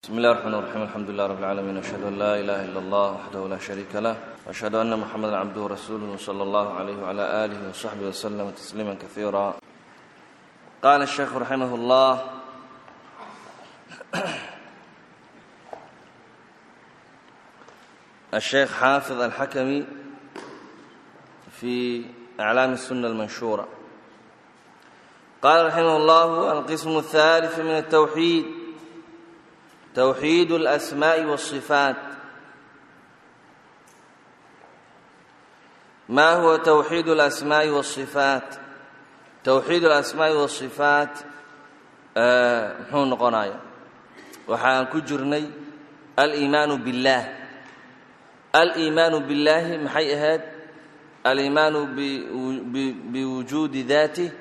بسم الله الرحمن الرحيم الحمد لله رب العالمين أشهد أن لا إله إلا الله وحده لا شريك له وأشهد أن محمدا عبده ورسوله صلى الله عليه وعلى آله وصحبه وسلم تسليما كثيرا قال الشيخ رحمه الله الشيخ حافظ الحكمي في أعلام السنة المنشورة قال رحمه الله القسم الثالث من التوحيد توحيد الأسماء والصفات ما هو توحيد الأسماء والصفات توحيد الأسماء والصفات muxuu noqonaya waxaan ku jirnay aliimaanu biاllaah aliimaanu billaahi maxay ahayd aliimaanu biwujuudi daatih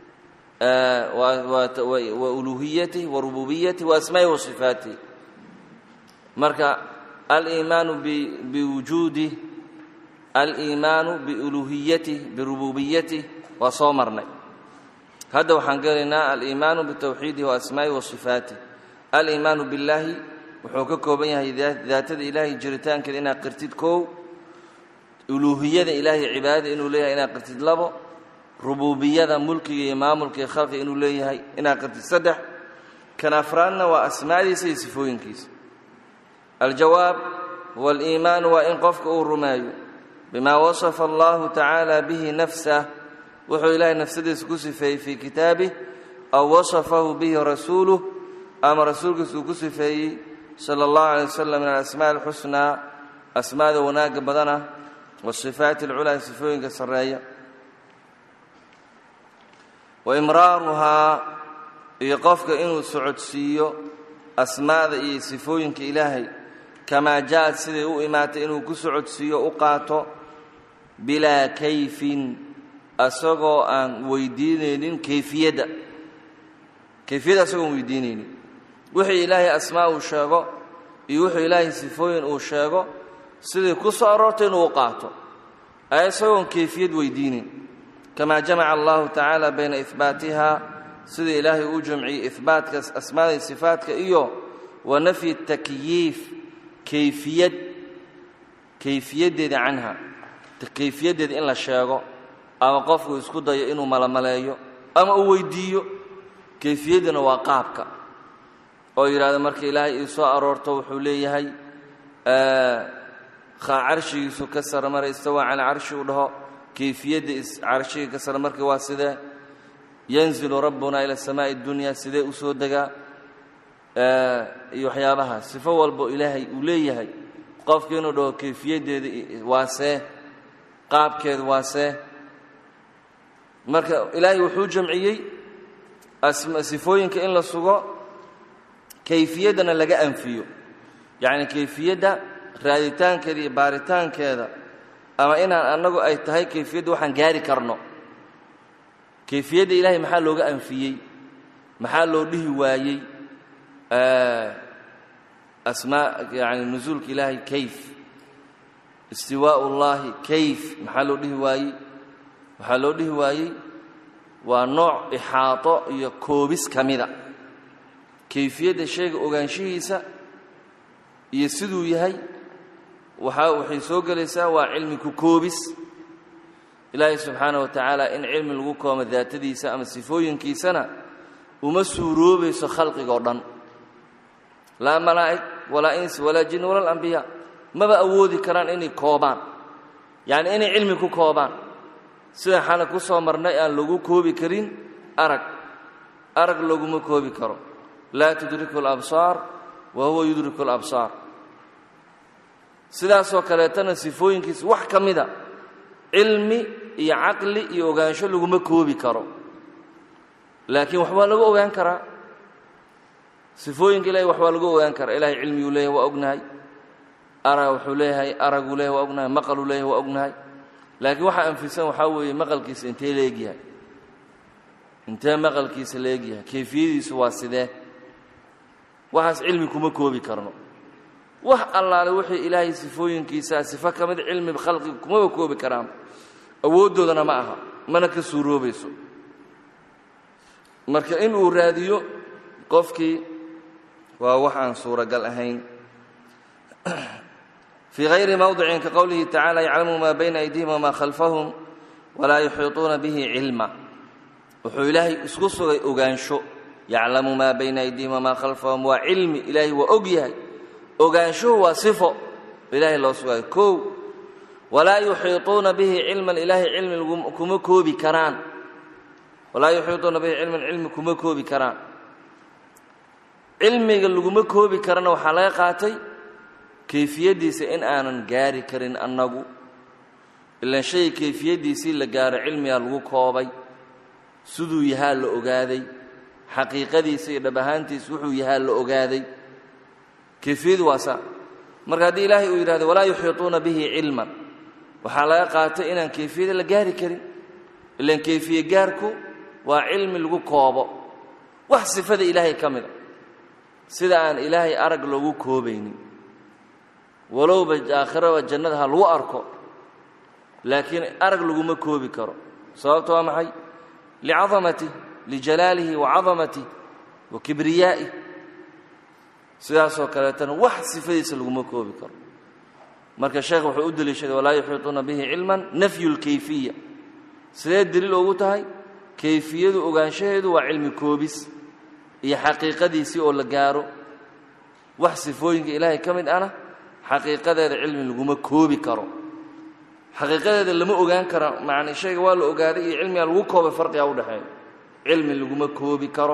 wa uluhiyatih wa rububiyatih wa asmaa'ihi wa sifaatih marka aliimaanu biwujuudih aliimaanu biuluhiyatih birububiyatih waa soo marnay hadda waxaan gelaynaa aliimaanu bitawxiidihi wa asmaa'ihi wa sifaatih aliimaanu billaahi wuxuu ka kooban yahay daatada ilaahay jiritaankeeda inaad qirtid kow uluuhiyada ilaahay cibaadada inuu leeyahay inaad qirtid labo rububiyada mulkiga iyo maamulka iyo khalqiga inuu leeyahay inaad qirtid saddex kan afraadna waa asmaadiisa iyo sifooyinkiisa aljawaab waaliimaanu waa in qofka uu rumeeyo bimaa wasafa allahu tacaala bihi nafsah wuxuu ilaahay nafsadiisa ku sifeeyey fii kitaabih aw wasafahu bihi rasuuluh ama rasuulkiisa uu ku sifeeyey sala allahu alay wasalam min alasmaa alxusnaa asmaada wanaagga badana wasifaati alculaa sifooyinka sarreeya wa imraaruhaa iyo qofka inuu socodsiiyo asmaada iyo sifooyinka ilaahay kamaa ja'ad siday u imaatay inuu ku socodsiiyo u qaato bilaa kayfin asagoo aan weydiinaynin kayfiyadda kayfiyadda asagoon weydiinaynin wixii ilaahay asmaa uu sheego iyo wuxuu ilaahay sifooyin uu sheego sidai ku soo aroortay inuu u qaato ay isagoon kayfiyad weydiinin kamaa jamaca allahu tacaala bayna ihbaatiha sida ilaahay uu jamciyey ihbaatka asmaada iyo sifaatka iyo wa nafyi takyiif kayfiyad kayfiyaddeeda canha kayfiyaddeeda in la sheego ama qofku isku dayo inuu malamaleeyo ama uu weydiiyo kayfiyadduna waa qaabka oo yidhahdo marka ilaahay ii soo aroorto wuxuu leeyahay carshigiisu ka sara mara istawaa calaa carshi uu dhaho kayfiyadda carshiga ka sara marka waa sidee yanzilu rabbuna ila samaa'i اddunya sidee u soo degaa iyo waxyaabaha sifo walbo ilaahay uu leeyahay qofka inuu dhaho kayfiyaddeeda waa see qaabkeeda waa see marka ilaahay wuxuu jamciyey sifooyinka in la sugo kayfiyaddana laga anfiyo yacni kayfiyadda raaditaankeeda iyo baaritaankeeda ama inaan annagu ay tahay kayfiyadda waxaan gaari karno kayfiyadda ilaahay maxaa looga anfiyey maxaa loo dhihi waayey asmaa yani nusuulka ilaahay kayf istiwaa'u ullaahi kayf maxaa loo dhihi waayey waxaa loo dhihi waayey waa nooc ixaato iyo koobis ka mida kayfiyadda shayga ogaanshihiisa iyo siduu yahay waxaa waxay soo gelaysaa waa cilmi ku koobis ilaahay subxaanah wa tacaala in cilmi lagu koomo daatadiisa ama sifooyinkiisana uma suuroobayso khalqigoo dhan laa malaa'ig walaa insi walaa jin wala alambiyaa maba awoodi karaan inay koobaan yacni inay cilmi ku koobaan sida xala ku soo marnay aan lagu koobi karin arag arag laguma koobi karo laa tudriku alabsaar wa huwa yudriku alabsaar sidaasoo kaleetana sifooyinkiisa wax ka mida cilmi iyo caqli iyo ogaansho laguma koobi karo laakiin waxbaa lagu ogaan karaa sifooyinka ilahay waxbaa lagu ogaan karaa ilahay cilmiyuu leeyahay waa ognahay ara wuxuu leeyahay araguu leeyahay waa ognahay maqaluu leeyahay waa ognahay laakiin waxaa anfisan waxaa weeye maqalkiisa intee la egyahay intee maqalkiisa la egyahay kayfiyadiisu waa sidee waxaas cilmi kuma koobi karno wax allaale wixii ilaahay sifooyinkiisaa sifo ka mid cilmi khalqiga kumaba koobi karaan awooddoodana ma aha mana ka suuroobayso marka inuu raadiyo qofkii waa wax aan suuragal ahayn fii hayri mowdicin ka qowlihi tacala yaclamu maa bayna aydihim wamaa khalfahum walaa yuxiiطuuna bihi cilma wuxuu ilaahay isku sugay ogaansho yaclamu maa bayna aydihim wamaa khalfahum waa cilmi ilaahay waa og yahay ogaanshuhu waa sifo ilaahay loo sugayo kow walaa yuxiiطuuna bihi cilman ilaahay cilmi kuma koobi karaan walaa yuxiiطuuna bihi cilman cilmi kuma koobi karaan cilmiga laguma koobi karana waxaa laga qaatay kayfiyaddiisa in aanan gaari karin annagu ilaan shay kayfiyaddiisii la gaaro cilmigaa lagu koobay siduu yahaa la ogaaday xaqiiqadiisa iyo dhab ahaantiisa wuxuu yahaa la ogaaday kayfiyadu waa saa marka haddii ilaahay uu yidhahdo walaa yuxiiطuuna bihi cilman waxaa laga qaatay inaan kayfiyada la gaari karin ilaan kayfiye gaarku waa cilmi lagu koobo wax sifada ilaahay ka mida sida aan ilaahay arag loogu koobaynin walowba aakhiraba jannada ha lagu arko laakiin arag laguma koobi karo sababta waa maxay licadamatih lijalaalihi wa cadamatih wa kibriyaa'ih sidaasoo kaleetana wax sifadiisa laguma koobi karo marka sheekh wuxuu u deliishaday walaa yuxiiطuuna bihi cilman nafyu اlkayfiya sidee deliil ugu tahay kayfiyadu ogaanshaheedu waa cilmi koobis iyo xaqiiqadiisii oo la gaaro wax sifooyinka ilaahay ka mid ana xaqiiqadeeda cilmi laguma koobi karo xaqiiqadeeda lama ogaan karo macni shayga waa la ogaaday iyo cilmiga lagu koobay farqigaa u dhexeeya cilmi laguma koobi karo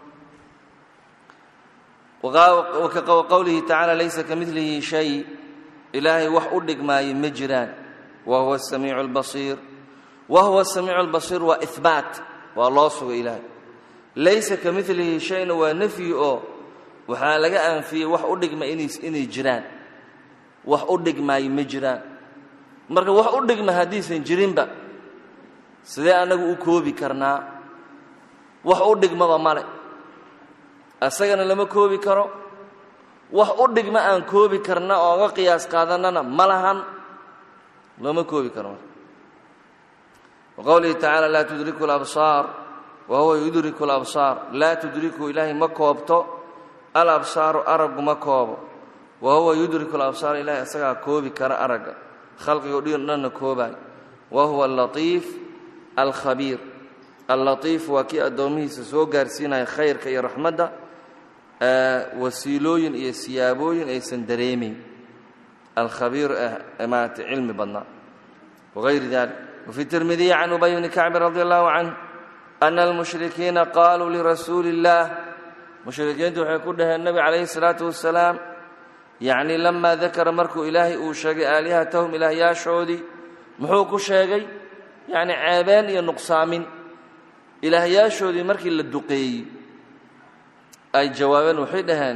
qowlihi tacaala laysa ka milihi shay ilaahay wax u dhigmaayo ma jiraan wa huwa asamiicu albasiir wa huwa asamiicu albasiir waa ihbaat waa loo sugay ilaahay laysa ka milihi shayna waa nafyi oo waxaa laga anfiyey wax u dhigma inay jiraan wax u dhigmaayo ma jiraan marka wax u dhigma haddiisan jirinba sidee annagu u koobi karnaa wax u dhigmaba male asagana lama koobi karo wax u dhigma aan koobi karna oo ga qiyaas qaadannana ma lahan looma koobi karo marka waqowlihi tacaala laa tudriku alabsaar wa huwa yudriku alabsaar laa tudriku ilaahay ma koobto alabsaaru araggu ma koobo wa huwa yudriku alabsaar ilahay asagaa koobi kara aragga khalqigo dhanna koobaay wa huwa allatiif alkhabiir allatiif waa kii addoomihiisa soo gaarsiinaya khayrka iyo raxmadda wasiilooyin iyo siyaabooyin aysan dareemayn alkhabiir ah maarata cilmi badnaa wغayri dalik wfي tirmidiyi can ubay bni kacbi radi allahu canh ana almushrikiina qaluu lirasuuli اllah mushrikiintu waxay ku dhaheen nebi calayhi الsalaatu wasalaam yacni lama dakara markuu ilaahay uu sheegay aalihatahum ilaahyaashoodii muxuu ku sheegay yacni ceebeen iyo nuqsaamin ilaahyaashoodii markii la duqeeyey ay jawaabeen waxay dhaheen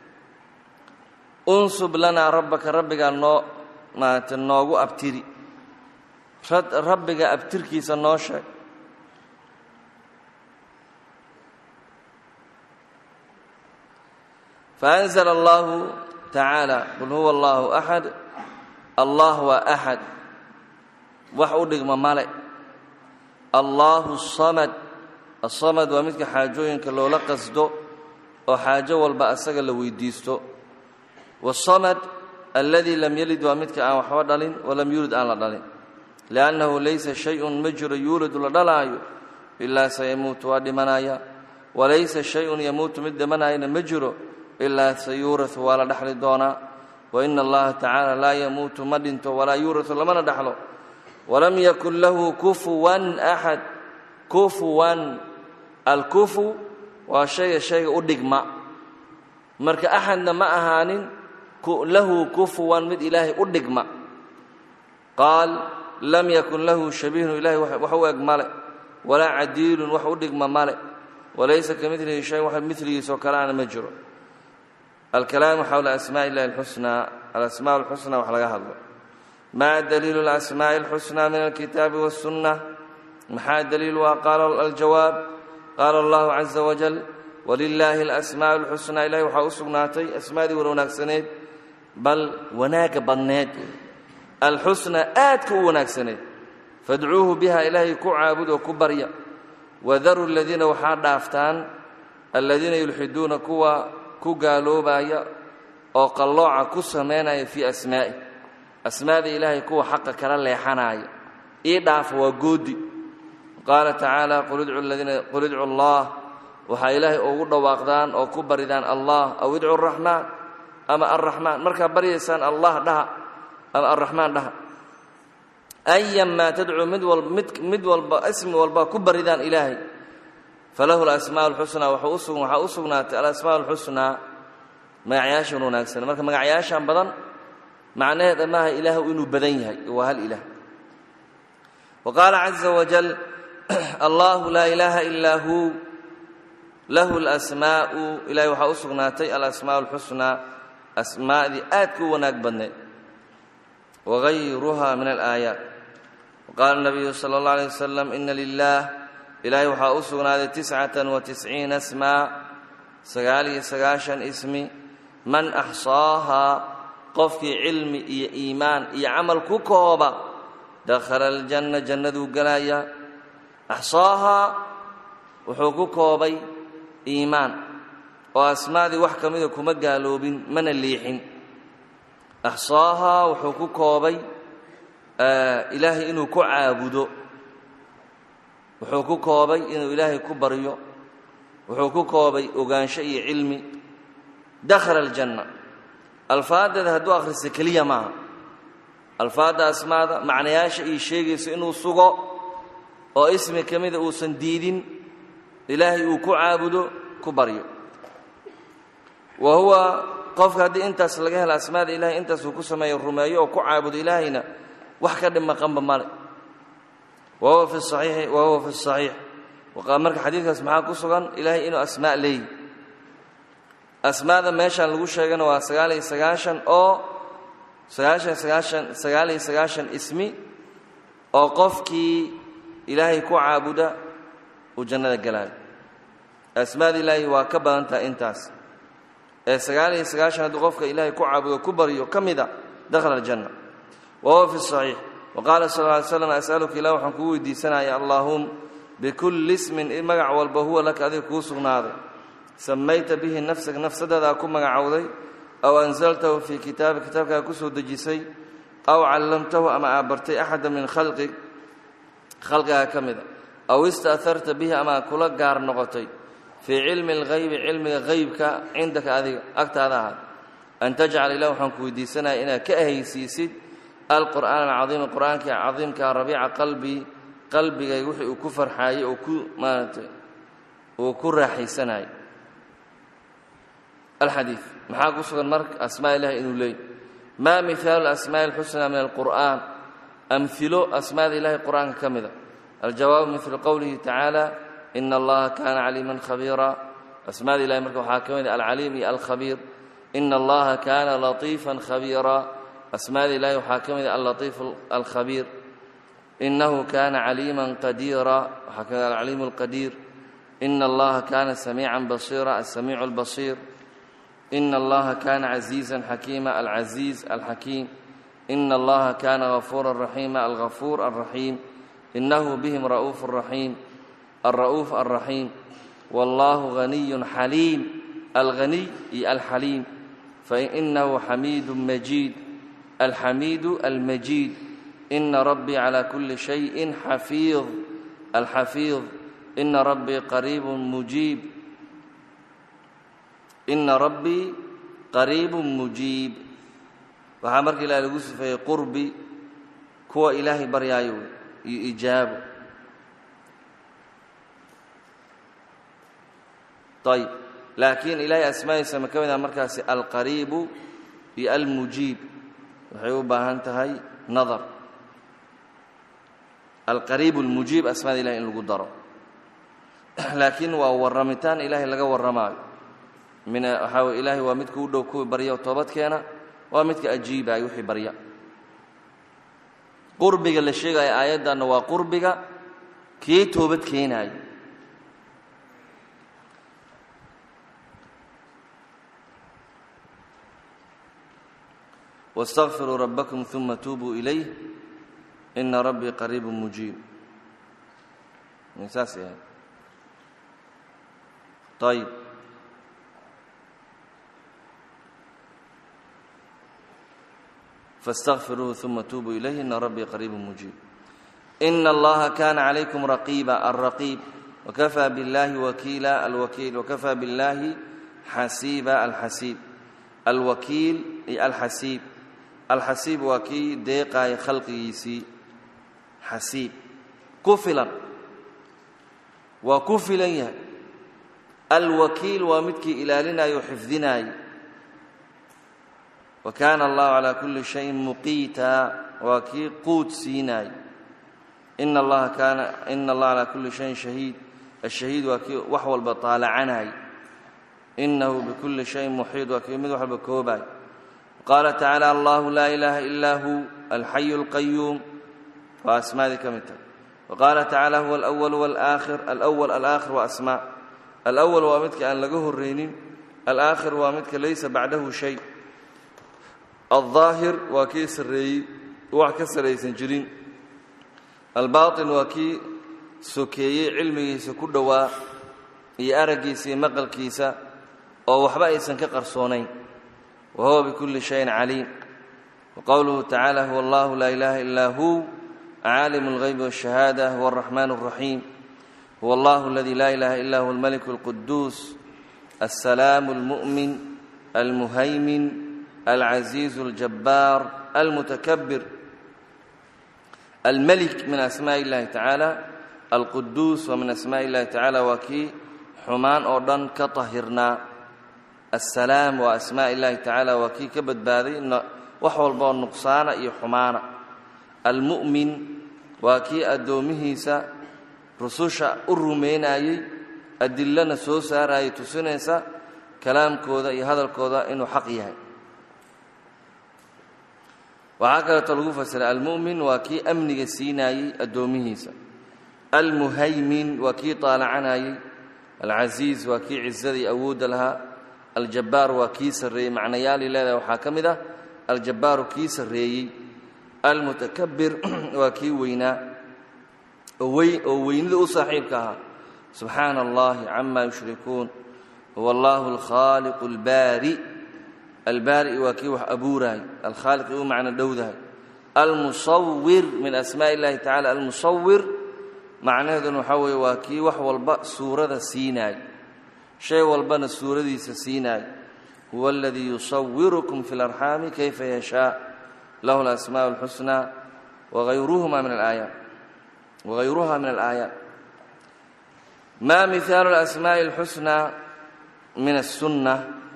unsub lanaa rabbaka rabbigaa noo maarata noogu abtiri rabbiga abtirkiisa noo sheeg faأnzla allahu tacaala qul huwa allahu axad allah waa axad wax u dhigma male allahu samad asamad waa midka xaajooyinka loola qasdo oo xaajo walba asaga la weydiisto wasamad alladii lam yalid waa midka aan waxba dhalin walam yuulid aan la dhalin liannahu laysa shay-un ma jiro yuuladu la dhalaayo ilaa sayamuutu waa dhimanaya walaysa shay-un yamuutu mid dhimanaayana ma jiro ilaa sayuuratu waa la dhexli doonaa waina allaha tacaala laa yamuutu ma dhinto walaa yuuratu lamana dhexlo walam yakun lahu kufuwan axad kufuwan alkufu waa shayga shayga u dhigma marka axadna ma ahaanin lahu kufuwan mid ilaahay u dhigma qaal lam yakun lahu shabiihun ilahay wax u eg male walaa cadiilun wax u dhigma male walaysa ka milihi shay wax miligiisoo kale aana ma jiro alkalaamu xowla asmaaءi illahi اlxusnaa alasmaa اlxusnaa wax laga hadlo maa daliilu اlasmaaءi اlxusnaa min alkitaabi wالsunna maxaa daliil waa qaala aljawaab qaala allahu caza wajal walilaahi alasmaaءu اlxusnaa ilahay waxaa u sugnaatay asmaadii wan wanaagsaneed bal wanaagga badneed alxusnaa aadka u wanaagsaneed fadcuuhu biha ilaahay ku caabud oo ku barya wadaru aladiina waxaa dhaaftaan aladiina yulxiduuna kuwa ku gaaloobaya oo qallooca ku samaynaya fii asmaa'i asmaada ilaahay kuwa xaqa kala leexanaya ii dhaafa waa goodi qaala tacaala qul idcu allah waxaa ilaahay ugu dhawaaqdaan oo ku baridaan allah aw idcu araxmaan ama arraxmaan markaa baryaysaan allah dhaha ama arraxmaan dhaha ayanmaa tadcuu mid mid walba ismi walba ku baridaan ilaahay falahu alasmaa alxusnaa waxaa u sugnaatay alasmaa alxusnaa magacyaashan wanaagsan marka magacyaashan badan macnaheeda maaha ilaahu inuu badan yahay waa hal ilaah wa qaala caza wajal allahu laa ilaaha ilaa hu lahu alasmaa'u ilahay waxaa u sugnaatay alasmaa alxusnaa asmaadii aadka u wanaag badneed wagayruha min alaayaat waqaala nabiyu sala allah alay wasalam ina lilah ilaahay waxaa u sugnaaday tiscatan wa tisciina smaa sagaal iyo sagaashan ismi man axsaahaa qofkii cilmi iyo iimaan iyo camal ku kooba dakhala aljanna jannaduu galaya axsaahaa wuxuu ku koobay iimaan oo asmaadii wax ka mida kuma gaaloobin mana liixin axsaahaa wuxuu ku koobay ilaahay inuu ku caabudo wuxuu ku koobay inuu ilaahay ku baryo wuxuu ku koobay ogaansho iyo cilmi dakhala aljanna alfaadeeda hadduu akhrista keliya maaha alfaadda asmaada macnayaasha ii sheegayso inuu sugo oo ismi ka mida uusan diidin ilaahay uu ku caabudo ku baryo wa huwa qofka haddii intaas laga helo asmaada ilahay intaasuu ku sameeyo rumeeyo oo ku caabudo ilaahayna wax ka dhimaqanba male wa huwa fi saxiixi wa huwa fi saxiix marka xadiidkaas maxaa ku sugan ilaahay inuu asmaa leeyi asmaada meeshaan lagu sheegana waa sagaal iyo sagaashan oo sagaashan sagaashan sagaal iyo sagaashan ismi oo qofkii ilaahay ku caabuda uu jannada galaayo asmaada ilaahay waa ka badan tahay intaas ee sagaal iyo sagaashan hadduu qofka ilaahay ku caabudo ku baryo ka mida dakhala aljanna wa huwa fi saxiix wa qaala sal lla ly slam as'aluka ilah waxaan kugu weydiisanaya allaahum bikulli ismin magac walba huwa laka adiga kuu sugnaaday samayta bihi nafsaka nafsadadaa ku magacowday aw ansaltahu fii kitaabi kitaabkaa ku soo dejisay aw callamtahu ama aa bartay axada min khalqig khalqigaa ka mida aw ista'harta bihi ama kula gaar noqotay fii cilmi alghaybi cilmiga haybka cindaka adiga agtaada ahaad an tajcal ilah waxaan ku weydiisanaya inaad ka ahaysiisid alqur'aan alcadiima qur'aanka cadiimka rabiica qalbii qalbigay wixii uu ku farxaayey oo ku maaratay uu ku raaxaysanayo alxadiid maxaa ku sugan marka asmaa ilahi inuu leeyay maa mihaalu asmaa'i alxusnaa min alqur'aan amhilo asmaada ilahi qur'aanka ka mida aljawaabu milu qowlihi tacaala ina allaha kaana caliiman khabiira asmaada ilahi marka waxaa ka mida alcaliim iyo alkhabiir ina allaha kaana latiifan khabiira asmaada ilahi waxaa ka mida allatiif alkhabiir inahu kaana caliiman qadiira waxaa ka mida alcaliim alqadiir ina allaha kaana samiican basiira alsamiicu albasiir ina allaha kaana casiizan xakiima alcasiiz alxakiim ina allaha kaana gafuura raxiima algafuur alraxiim inahu bihim ra'uuf raxiim alra'uuf alraxiim wallahu haniyun xaliim alghaniy iyo alxaliim fainahu xamiidu majiid alxamiidu almajiid ina rabbii cala kuli shayin xafiid alxafiid ina rabbii qariibun mujiib ina rabbii qariibun mujiib waxaa marka ilaah lagu sifeeyey qurbi kuwa ilaahay baryaayo iyo ijaabo ayb laakiin ilaahay asmaadiisa ma ka mid ah markaasi alqariibu iyo almujiib waxay u baahan tahay nadar alqariibu almujiib asmaada ilahay in lagu daro laakiin waa warramitaan ilaahay laga warramaayo min waxaa wey ilaahay waa midka u dhow kuwii barya oo toobadkeena waa midka ajiibaya wixii barya qurbiga la sheegaya aayaddanna waa qurbiga kii toobad keenaayo واstغfiruu rabakm ثuma tuubuu ilayh ina rabbii qariib mujiib saas ayb faاstaqfiruuhu uma tuubuu ilayhi ina rabbii qariibu mujiib ina allaha kana calaykum raqiiba alraqiib wakafaa biاllahi wakiila alwakiil wakafaa biاllahi xasiiba alxasiib alwakiil iyo alxasiib alxasiib waa kii deeqaaya khalqigiisii xasiib ku filan waa ku filan yahay alwakiil waa midkii ilaalinayo o xifdinaayay wa kaana allahu calaa kulli shayin muqiita waa kii quud siinaay ina allaha kaana ina allaha calaa kulli shayin shahiid ashahiid waa kii wax walba taalacanay inahu bikulli shayin muxiid waa kii mid wax walba koobaay qaala tacaala allahu laa ilaaha ilaa hu alxayu alqayuum waa asmaadii ka mid tahay waqaala tacaala huwa alأwal wاlآakhir alأwal alآakhir waa asmaa alأwal waa midka aan laga horraynin alآakhir waa midka laysa bacdahu shay alظaahir waa kii sarreeyey wax ka saraysan jirin albaaطin waa kii sokeeyey cilmigiisa ku dhowaa iyo araggiisa iyo maqalkiisa oo waxba aysan ka qarsoonayn wa huwa bikulli shayin caliim waqowluhu tacaala huwa allahu laa ilaaha ilaa hu caalim اlغyb والشhahaadة huwa الرaxman الرaxيim huwa اllah اladi laa ilaha ila huwa اlmلك الquduus السlaam الmuؤmin الmuhaymin العaزiiز الجabاar الmuتakبir الmلك min asmاء الlahi taعaalى alquduus waa min asmاء الlahi taعaalى waa kii xumaan oo dhan ka طahirnaa الsalaam waa asmاء الlahi taعaalى waa kii ka badbaaday wax walba oo nuqsaana iyo xumaana almu'min waa kii addoomihiisa rususha u rumaynayey adillana soo saarayay tusinaysa kalaamkooda iyo hadalkooda inuu xaq yahay waxaa kaleeto lagu fasiray almu'min waa kii amniga siinayey addoomihiisa almuhaymin waa kii taalacanayey alcasiiz waa kii cizada iyo awoodda lahaa aljabbaar waa kii sarreeyey macnayaalii leedahay waxaa ka mid ah aljabbaaru kii sarreeyey almutakabir waa kii weynaa oo weynida u saaxiibka ahaa subxaana allahi cama yushrikuun huwa allahu alkhaaliqu albaari albaari waa kii wax abuurahay alkhaaliqi u macno dhowdahay almusawir min asmaa illahi tacala almusawir macnaheeduna waxaa weeye waa kii wax walba suurada siinaay shay walbana suuradiisa siinaay huwa aladii yusawirukum fi اlarxaami kayfa yashaa lahu alasmaaء اlxusnى wغayruhuma min alaayaat wغayruha min alaayaat ma mihaalu اlasmaaءi اlxusnى min الsunة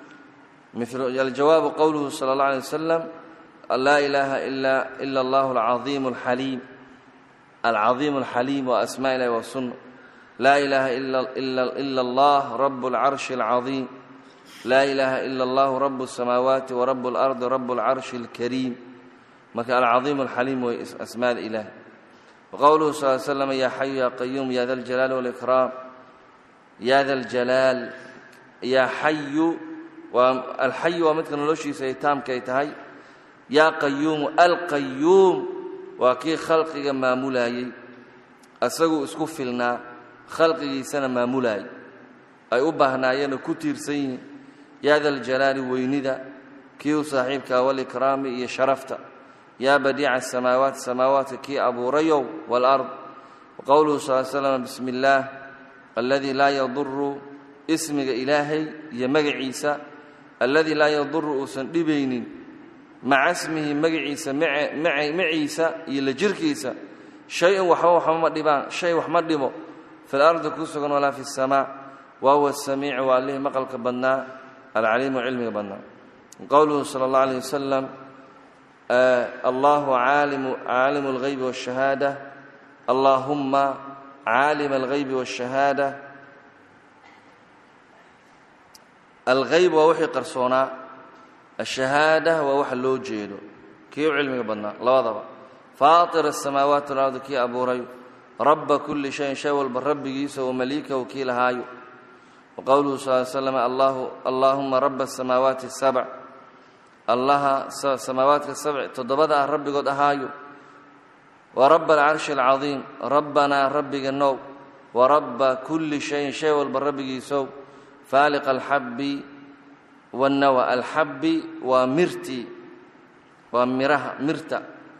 aljawaabu qowluhu salى اllah alيه wasalam laa ilaaha ila اllah alcaظiim اlxaliim alcaظiim اlxaliim wa asmaa ilahi wa sunna laa ilaaha ila اllah rab اlcarshi اlcaظiim laa ilaaha ila اllah rab الsamaawaati warab اlardi rab اlcarshi اlkariim marka alcaظiim اlxaliim way asmaada ilaah waqowluhu sal slam ya xayu ya qayuum ya da اljalaal wاlإkraam ya da اljalaal yaa xayu waa alxayu waa midka noloshiisa ay taamka ay tahay yaa qayuumu alqayuum waa kii khalqiga maamulayey asaguu isku filnaa khalqigiisana maamulaayay ay u baahnaayeenoo ku tiirsan yihiin yaa da ljalaali weynida kii u saaxiibkaa walikraami iyo sharafta yaa badiica asamaawaat samaawaadka kii abuurayow waalard waqowluhu sal slam bismi illaah alladii laa yaduru ismiga ilaahay iyo magaciisa alladii laa yaduru uusan dhibaynin maca smihi magaciisa maciisa iyo la jirkiisa shay-un waxba waxba ma dhibaan shay wax ma dhibo fi lardi ku sugan walaa fi اsamaa wa huwa asamiicu waa allihii maqalka badnaa alcaliimu cilmiga badnaa qowluhu sala اllah alيh wasalam allahu caalimu اlghaybi wاshahaada allaahuma caalima اlghaybi wاshahaada alghayb waa wixii qarsoonaa ashahaada waa waxa loo jeedo kii u cilmiga badnaa labadaba faatir asamaawaati walardi kii abuuray rabba kulli shayin shay walba rabbigiisa wa maliikahu kii lahaayo wa qowluhu sal slam allaahuma raba asamaawaati sabc allaha samaawaadka sabc toddobada ah rabbigood ahaayo wa raba alcarshi alcadiim rabbanaa rabbiga now wa rabba kulli shayin shay walba rabbigiisow faaliq alxabbi wannawa alxabbi waa mirtii waa miraha mirta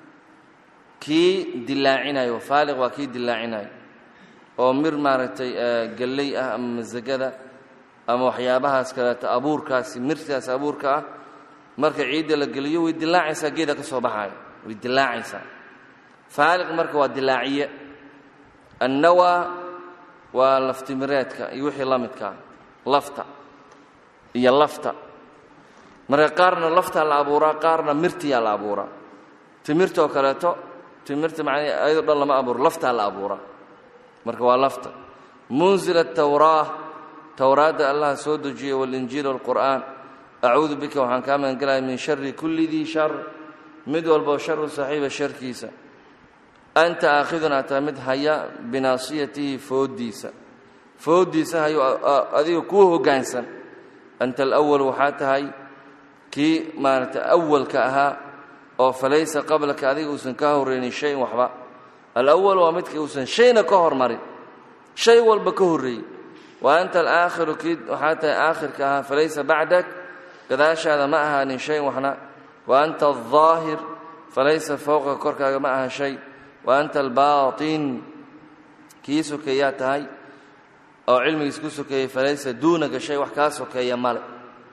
kii dilaacinayo faaliq waa kii dilaacinayo oo mir maaragtay galley ah ama masagada ama waxyaabahaas kaleeto abuurkaasi mirtaas abuurka ah marka ciidda la geliyo way dilaacaysaa geeda ka soo baxaaya way dilaacaysaa faaliq marka waa dilaaciye annawaa waa laftimireedka iyo wixii la midkaa lafta iyo lafta marka qaarna laftaa la abuuraa qaarna mirtiyaa la abuuraa timirtoo kaleeto timirta macnaa ayadoo dhan lama abuuro laftaa la abuuraa marka waa lafta munzila tawraa towraadda allah soo dejiyey walinjiil walqur'aan acuudu bika waxaan kaa magangelaya min shari kulli dii shar mid walboo sharu saaxiiba sharkiisa anta aakhidun aad tahay mid haya binaasiyatihi fooddiisa fooddiisa hayuu adiga kuu hoggaansan anta alawal waxaa tahay kii maaragtay awalka ahaa oo falaysa qablaka adiga uusan kaa horraynin shayin waxba alawal waa midka uusan shayna ka hormarin shay walba ka horreeyey wa anta alaakhiru kii waxaa tahay aakhirka ahaa falaysa bacdak gadaashaada ma ahaanin shayin waxna wa anta aldaahir falaysa fowqa korkaaga ma aha shay wa anta albaatin kii sokeeyaa tahay oo cilmigiis ku sokeeyey falaysa duunaka shay wax kaa sokeeya male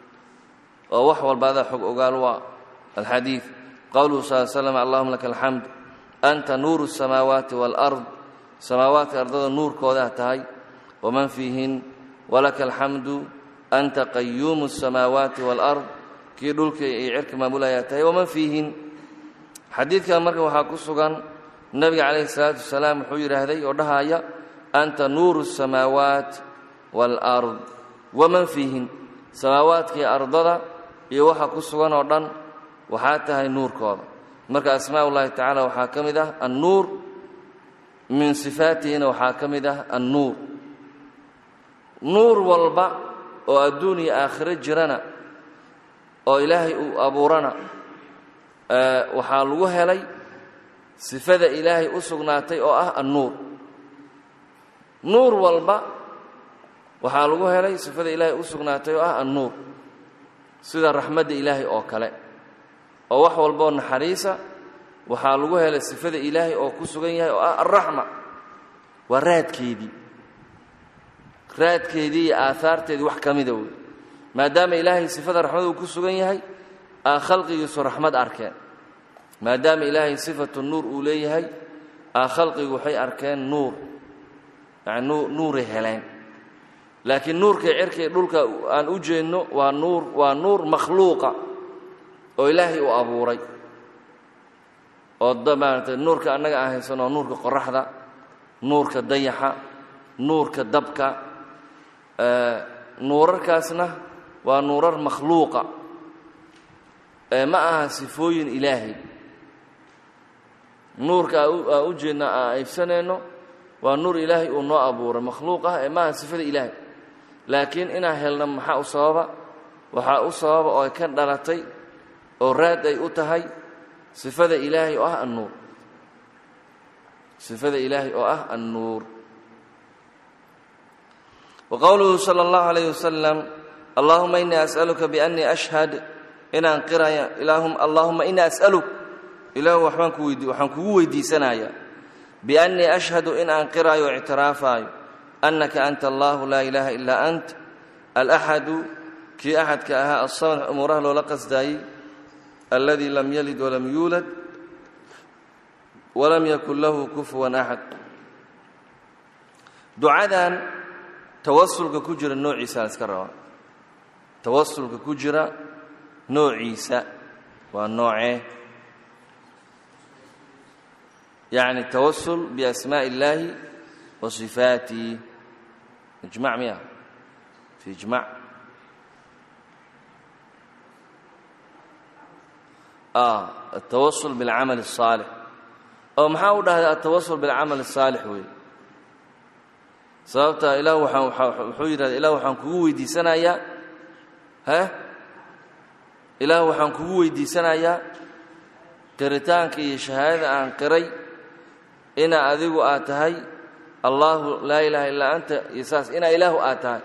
oo wax walba adaa xog ogaal waa alxadiid qowluhu sal l slam allahuma laka alxamd anta nuuru الsamaawaati wاlأrض samaawaadka ardada nuurkoodaa tahay waman fiihin walaka alxamdu anta qayuumu الsamaawaati wاlأrض kii dhulka iyo cirka maamulayaa tahay waman fiihin xadiidkan marka waxaa ku sugan nebiga calayhi الsalaatu wasalaam wuxuu yidhaahday oo dhahaya anta nuuru الsamaawaat wاlأrض waman fiihin samaawaadkii ardada iyo waxa ku sugan oo dhan waxaa tahay nuurkooda marka asmaa ullahi tacaala waxaa ka mid ah annuur min sifaatihina waxaa ka mid ah annuur nuur walba oo adduun iyo aakhiro jirana oo ilaahay uu abuurana waxaa lagu helay sifada ilaahay u sugnaatay oo ah annuur nuur walba waxaa lagu helay sifada ilaahay u sugnaatay oo ah annuur sida raxmadda ilaahay oo kale oo wax walboo naxariisa waxaa lagu helay sifada ilaahay oo ku sugan yahay oo ah alraxma waa raadkeedii raadkeedii iyo aahaarteedii wax ka mida wey maadaama ilaahay sifada raxmada uu ku sugan yahay aa khalqigiisu raxmad arkeen maadaama ilaahay sifatu nuur uu leeyahay aa khalqigu waxay arkeen nuur yani nuuray heleen laakiin nuurkay cirkay dhulka aan u jeedno waa nuur waa nuur makhluuqa oo ilaahay uu abuuray oo maarata nuurka annaga aan haysan oo nuurka qoraxda nuurka dayaxa nuurka dabka nuurarkaasna waa nuurar makhluuqa ma aha sifooyin ilaahay nuurka aa u jeedna aan aybsanayno waa nuur ilaahay uu noo abuuray makhluuq ah ee ma aha sifada ilaahay laakiin inaan helno maxaa u sababa waxaa u sababa oo ay ka dhalatay oo raad ay u tahay sifada ilaahay oo ah annuur sifada ilaahay oo ah annuur wa qowluhu sala allahu alayh wasalam allahuma inii as'aluka biannii ashhad inaan qiraya allahuma inii as'aluk ilaahu waxbaan ku weydi waxaan kugu weydiisanayaa biannii ashhadu in aan qiraayo o ictiraafaayo annaka anta allahu laa ilaaha ilaa ant alaxadu kii axadka ahaa alsamad umuuraha loola qasdaayey alladii lam yalid walam yuulad walam yakun lahu kufuwan axad ducadan tawasulka ku jira noociisa la iska rabaa tawasulka ku jira noociisa waa noocee yacni tawasul biasmaaءi اllaahi wa صifaatihi ijmac miya fi ijmac التwaصل بالcamل الصاaلح oo maxaa u dhahda التawaصل بالcamل الصاaلح wey sababta ilah wuxuu yidhahda ilah waxaan kugu weydiisanayaa he ilaah waxaan kugu weydiisanayaa qiritaanka iyo shahaadada aan qiray ina adigu aad tahay allahu laa ilaaha illaa anta iyo saas inaa ilaahu aad tahay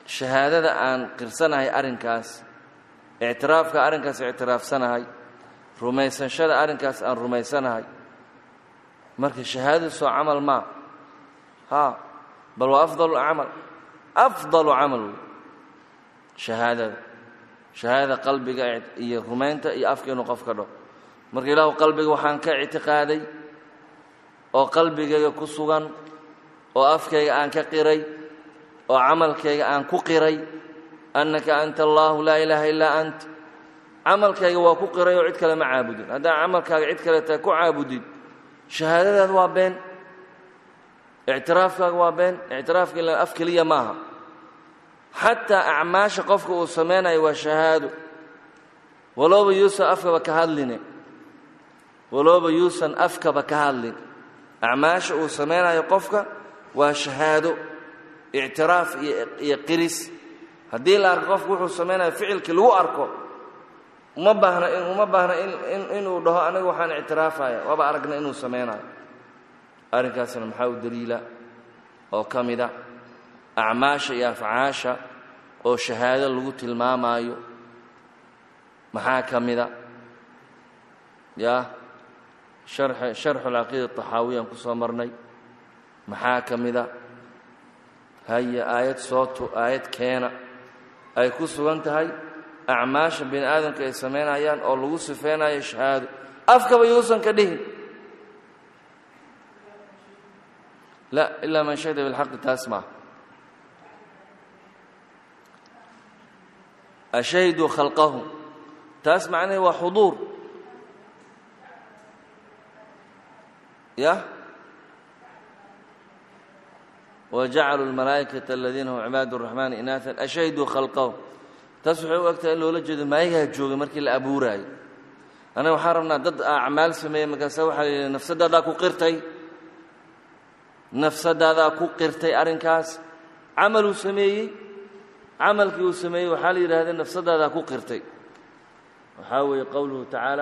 shahaadada aan qirsanahay arrinkaas ictiraafka arrinkaas ictiraafsanahay rumaysanshada arrinkaas aan rumaysanahay marka shahaadadu soo camal maa haa bal waa afdalu camal afdalu camal wey shahaadada shahaadada qalbiga iyo rumaynta iyo afka inuu qof ka dho marka ilaahu qalbiga waxaan ka ictiqaaday oo qalbigayga ku sugan oo afkayga aan ka qiray oo camalkayga aan ku qiray annaka anta allaahu laa ilaaha illaa ant camalkayga waa ku qiray oo cid kale ma caabudin haddaan camalkaaga cid kale tahay ku caabudid shahaadadaada waa been ictiraafkaaga waa been ictiraafka ila af keliya maaha xataa acmaasha qofka uu samaynayo waa shahaado walooba yuusan afkaba ka hadline walooba yuusan afkaba ka hadlin acmaasha uu samaynayo qofka waa shahaado ictiraaf iyo qiris haddii la arko qofku wuxuu samaynayo ficilkii lagu arko uma baahna uma baahna inuu dhaho aniga waxaan ictiraafaya waaba aragna inuu samaynayo arrinkaasna maxaa u daliila oo ka mida acmaasha iyo afcaasha oo shahaado lagu tilmaamaayo maxaa ka mida yaa sharxu alcaqiida taxaawiyaan ku soo marnay maxaa ka mida haya aayad sootu aayad keena ay ku sugan tahay acmaasha bini aadamka ay samaynayaan oo lagu sifaynayo shahaado afkaba yuusan ka dhihin la ilaa man shahida bilxaqi taas maa ashahiduu khalqahum taas macnaheed waa xuduur yah wajacaluu almalaa'ikata aladiina hum cibaad اraxmaani inaaan ashahiduu khalqahum taas waxay u egtahay in loola jeedo maayagaa joogay markii la abuuraayo annaga waxaan rabnaa dad acmaal sameeyey markaasa waxaa la yidhi nafsadaadaa ku qirtay nafsadaadaa ku qirtay arrinkaas camaluu sameeyey camalkii uu sameeyey waxaa la yidhahdee nafsadaadaa ku qirtay waxaa weeye qowluhu tacaala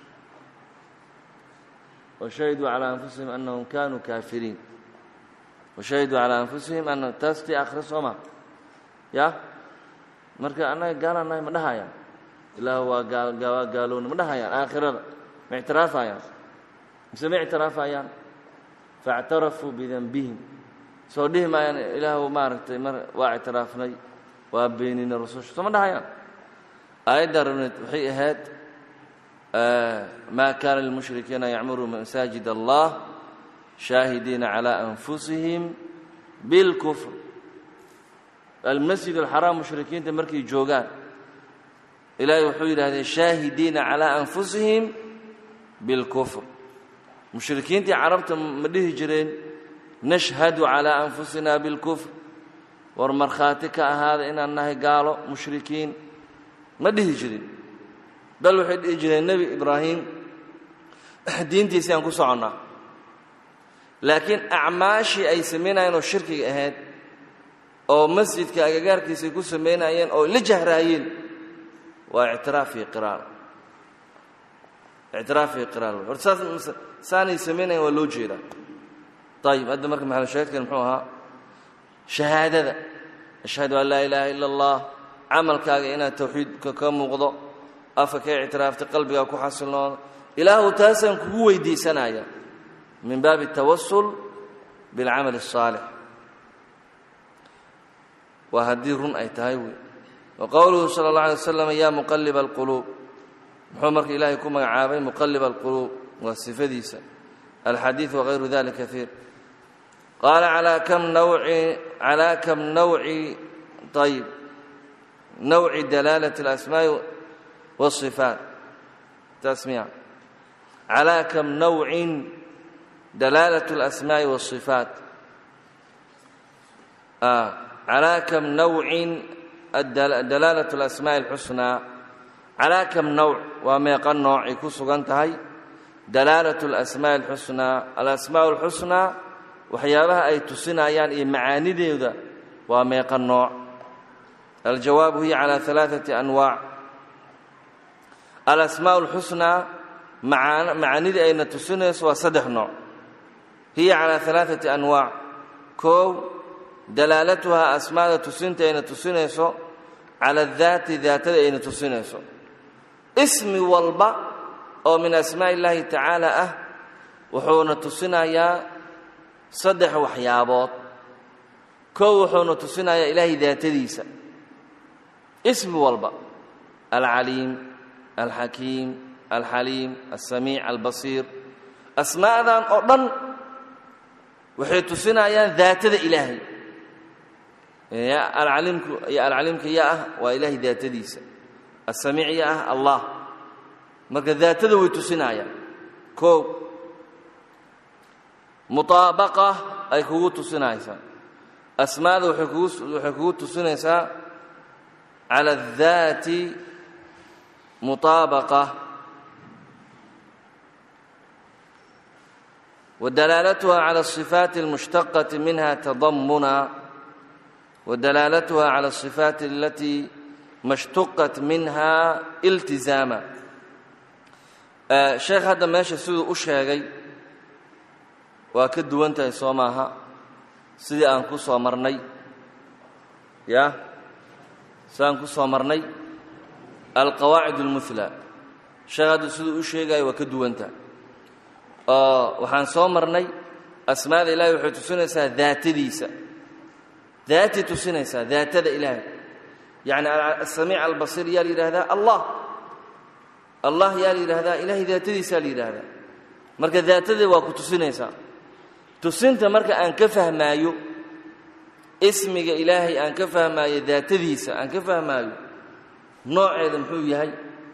washahiduu calaa anfusihim annahum kaanuu kaafiriin washahiduu calaa anfusihim ana taas tii akhre soo ma ya marka annaga gaalaannahay ma dhahayaan ilaah waa gaa gaalowna ma dhahayaan aakhirada ma ictiraafayaan mise ma ictiraafayaan faاctarafuu bidanbihim soo dhihi maayaan ilaahw maaragtay mar waa ictiraafnay waa beenina rususha soo ma dhahayaan aayadda rabneed waxay ahayd ma kaana lilmushrikiina yacmuruu masaajid allah shaahidiina calى anfusihim biاlkufr almasjid alxaraam mushrikiinta markay joogaan ilaahay wuxuu yidhahdee shaahidiina calىa anfusihim biاlkufr mushrikiintii carabta ma dhihi jireen nashhadu calىa anfusina biاlkufr war markhaati ka ahaada inaan nahay gaalo mushrikiin ma dhihi jirin bal waxay dhihi jireen nebi ibraahim diintiisii aan ku soconnaa laakiin acmaashii ay samaynayeen oo shirkiga ahayd oo masjidka agagaarkiisay ku samaynayeen oo la jahraayeen waa ictiraaf iyo qiraar ictiraaf iyo qiraar hor saas saanay samaynayan waa loo jeedaa ayib hadda marka maxalushaahidkan muxuu ahaa shahaadada ashhadu an laa ilaaha ila allah camalkaaga inaad tawxiidka ka muuqdo afka ka ictiraaftay qalbigaa ku xasilnooda ilaahu taasaan kugu weydiisanaya min baabi اtawasul biاlcamal الصaalix waa haddii run ay tahay wey wa qowluhu salى اlه alay waslam ya muqaliba اlquluub muxuu marka ilaahay ku magacaabay muqaliba اlquluub waa sifadiisa alxadiiث wغayru dali kaiir qaala alaa kam nawci calaa kam nawci ayb nawci dalaalaة اlasmaaءi wالصifaat tasmiya calaa kam nawcin dalaalaة اlasmaaءi wالصifaat calaa kam nawcin dalaalaة اlasmaaءi اlxusnaa calaa kam nawc waa meeqa noocay ku sugan tahay dalaalaة اlasmaaءi اlxusnaa alasmaaء اlxusnaa waxyaabaha ay tusinayaan iyo macaanideeda waa meeqa nooc aljawaabu hiya calى ثalaaثaةi anwaac alasmaaء اlxusnaa macaanidii ayna tusinayso waa saddex nooc hiya calى ثalaaثaةi anwaac koow dalaalatuhaa asmaada tusinta ayna tusinayso cala daati daatada ayna tusinayso ismi walba oo min asmaaءi اllaahi tacaala ah wuxuuna tusinayaa saddex waxyaabood kow wuxuuna tusinayaa ilaahay daatadiisa ismi walba alcaliim alxakiim alxaliim alsamiic albasiir asmaa'dan oo dhan waxay tusinayaan daatada ilaahay alcaliimku iyo alcaliimka yaa ah waa ilaahay daatadiisa asamiic yaa ah allah marka daatada way tusinayaan koow mutaabaqa ay kugu tusinaysaa asmaada waxay kugu waxay kugu tusinaysaa cala الdaati mutaabaqa ودلالتها على الصفات المشتقة منها تضمنا ودلالتها على الصفات التي ما اشتقت منها التزاما sheekh hadda meesha siduu u sheegay waa ka duwan tahay soo maaha sidii aan ku soo marnay ya sidii aan ku soo marnay alqawaacid اlmuhlى sheekh hadda siduu u sheegayo waa ka duwan tahay oo waxaan soo marnay asmaada ilahay waxay tusinaysaa daatadiisa daatay tusinaysaa daatada ilaahay yacni asamiic albasiir yaa la yidhaahdaa allah allah yaa la yidhaahdaa ilaahay daatadiisaa la yidhaahdaa marka daatada waa ku tusinaysaa tusinta marka aan ka fahmaayo ismiga ilaahay aan ka fahmaayo daatadiisa aan ka fahmaayo nooceeda muxuu yahay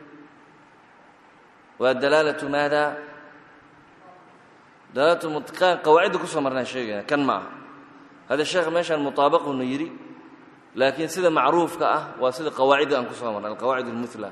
waa dalaalatu maada dalaalatu mutqaan qawaacidda ku soo marnaan sheegayna kan ma aha hadda sheekh meeshaan mutaabaqunu yidhi laakiin sida macruufka ah waa sida qawaacidda aan ku soo marnay alqawaacid almuhla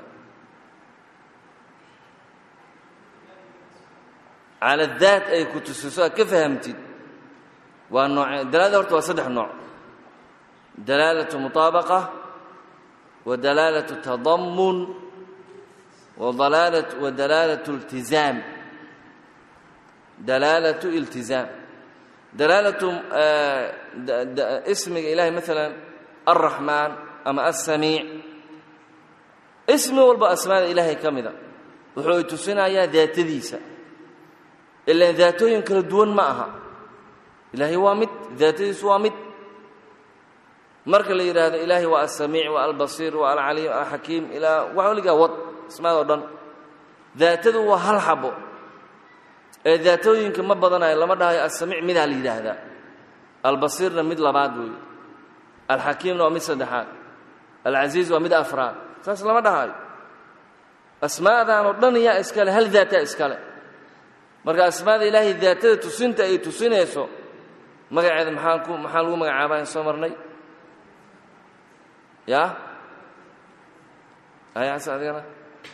cala daat ay ku tusiso aad ka fahamtid waa nooce dalaalada horta waa saddex nooc dalaalatu mutaabaqa wa dalaalatu tadammun wadalaalat wa dalaalatu iltizaam dalaalatu iltizaam dalaalatu ismiga ilahay maalan alraxmaan ama alsamiic ismi walba asmaada ilaahay ka mida wuxuu ay tusinayaa daatadiisa ilaan daatooyin kala duwan ma aha ilaahay waa mid daatadiisu waa mid marka la yidhaahdo ilaahay waa alsamiic waa albasiir waa alcaliim alxakiim ilaa wax waligaa wad asmaada o dhan daatadu waa hal xabo ee daatooyinka ma badanayo lama dhahayo alsamiic midaa la yidhaahdaa albasiirna mid labaad weeye alxakiimna waa mid saddexaad alcasiiz waa mid afraad saas lama dhahayo asmaadan oo dhan yaa iskale hal daataa iskale marka asmaada ilaahay daatada tusinta ay tusinayso magaceeda maxaan ku maxaa lagu magacaabaa in soo marnay ya ayaas adigana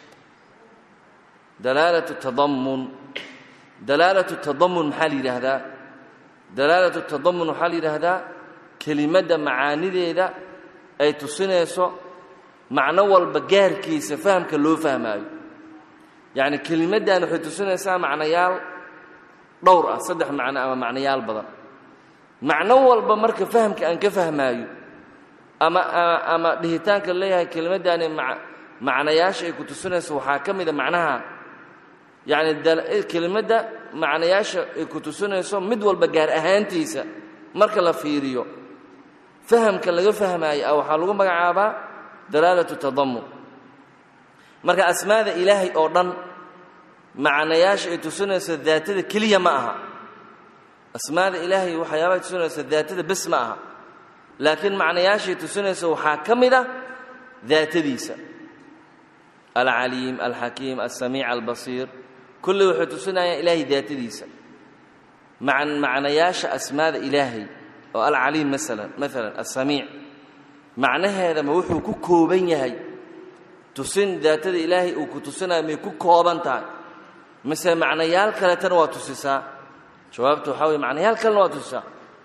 dalaalatu tadammun dalaalatu tadammun maxaa la yidhaahdaa dalaalatu tadammun waxaa la yidhaahdaa kelimadda macaanideeda ay tusinayso macno walba gaarkiisa fahamka loo fahmaayo yacni kelimaddan waxay tusinaysaa macnayaal dhowr ah saddex macno ama macnayaal badan macno walba marka fahamka aan ka fahmaayo ama ama dhihitaanka leeyahay kelimaddaani macnayaasha ay ku tusinayso waxaa ka mida macnaha yacni kelimadda macnayaasha ay ku tusinayso mid walba gaar ahaantiisa marka la fiiriyo fahamka laga fahmaayo ah waxaa lagu magacaabaa dalaalatu tadammun marka asmaada ilaahay oo dhan macnayaasha ay tusinayso daatada keliya ma aha asmaada ilaahay waxyaabahay tusinayso daatada bes ma aha laakiin macnayaashay tusinayso waxaa ka mid a daatadiisa alcaliim alxakiim alsamiic albasiir kulli waxay tusinayaan ilaahay daatadiisa macnayaasha asmaada ilaahay oo alcaliim maalan maalan alsamiic macnaheedama wuxuu ku kooban yahay tusin daatada ilaahay uu ku tusinayo may ku kooban tahay mise macnayaal kaletana waa tusisaa jawaabtu waxaa weye macnayaal kalena waa tusisaa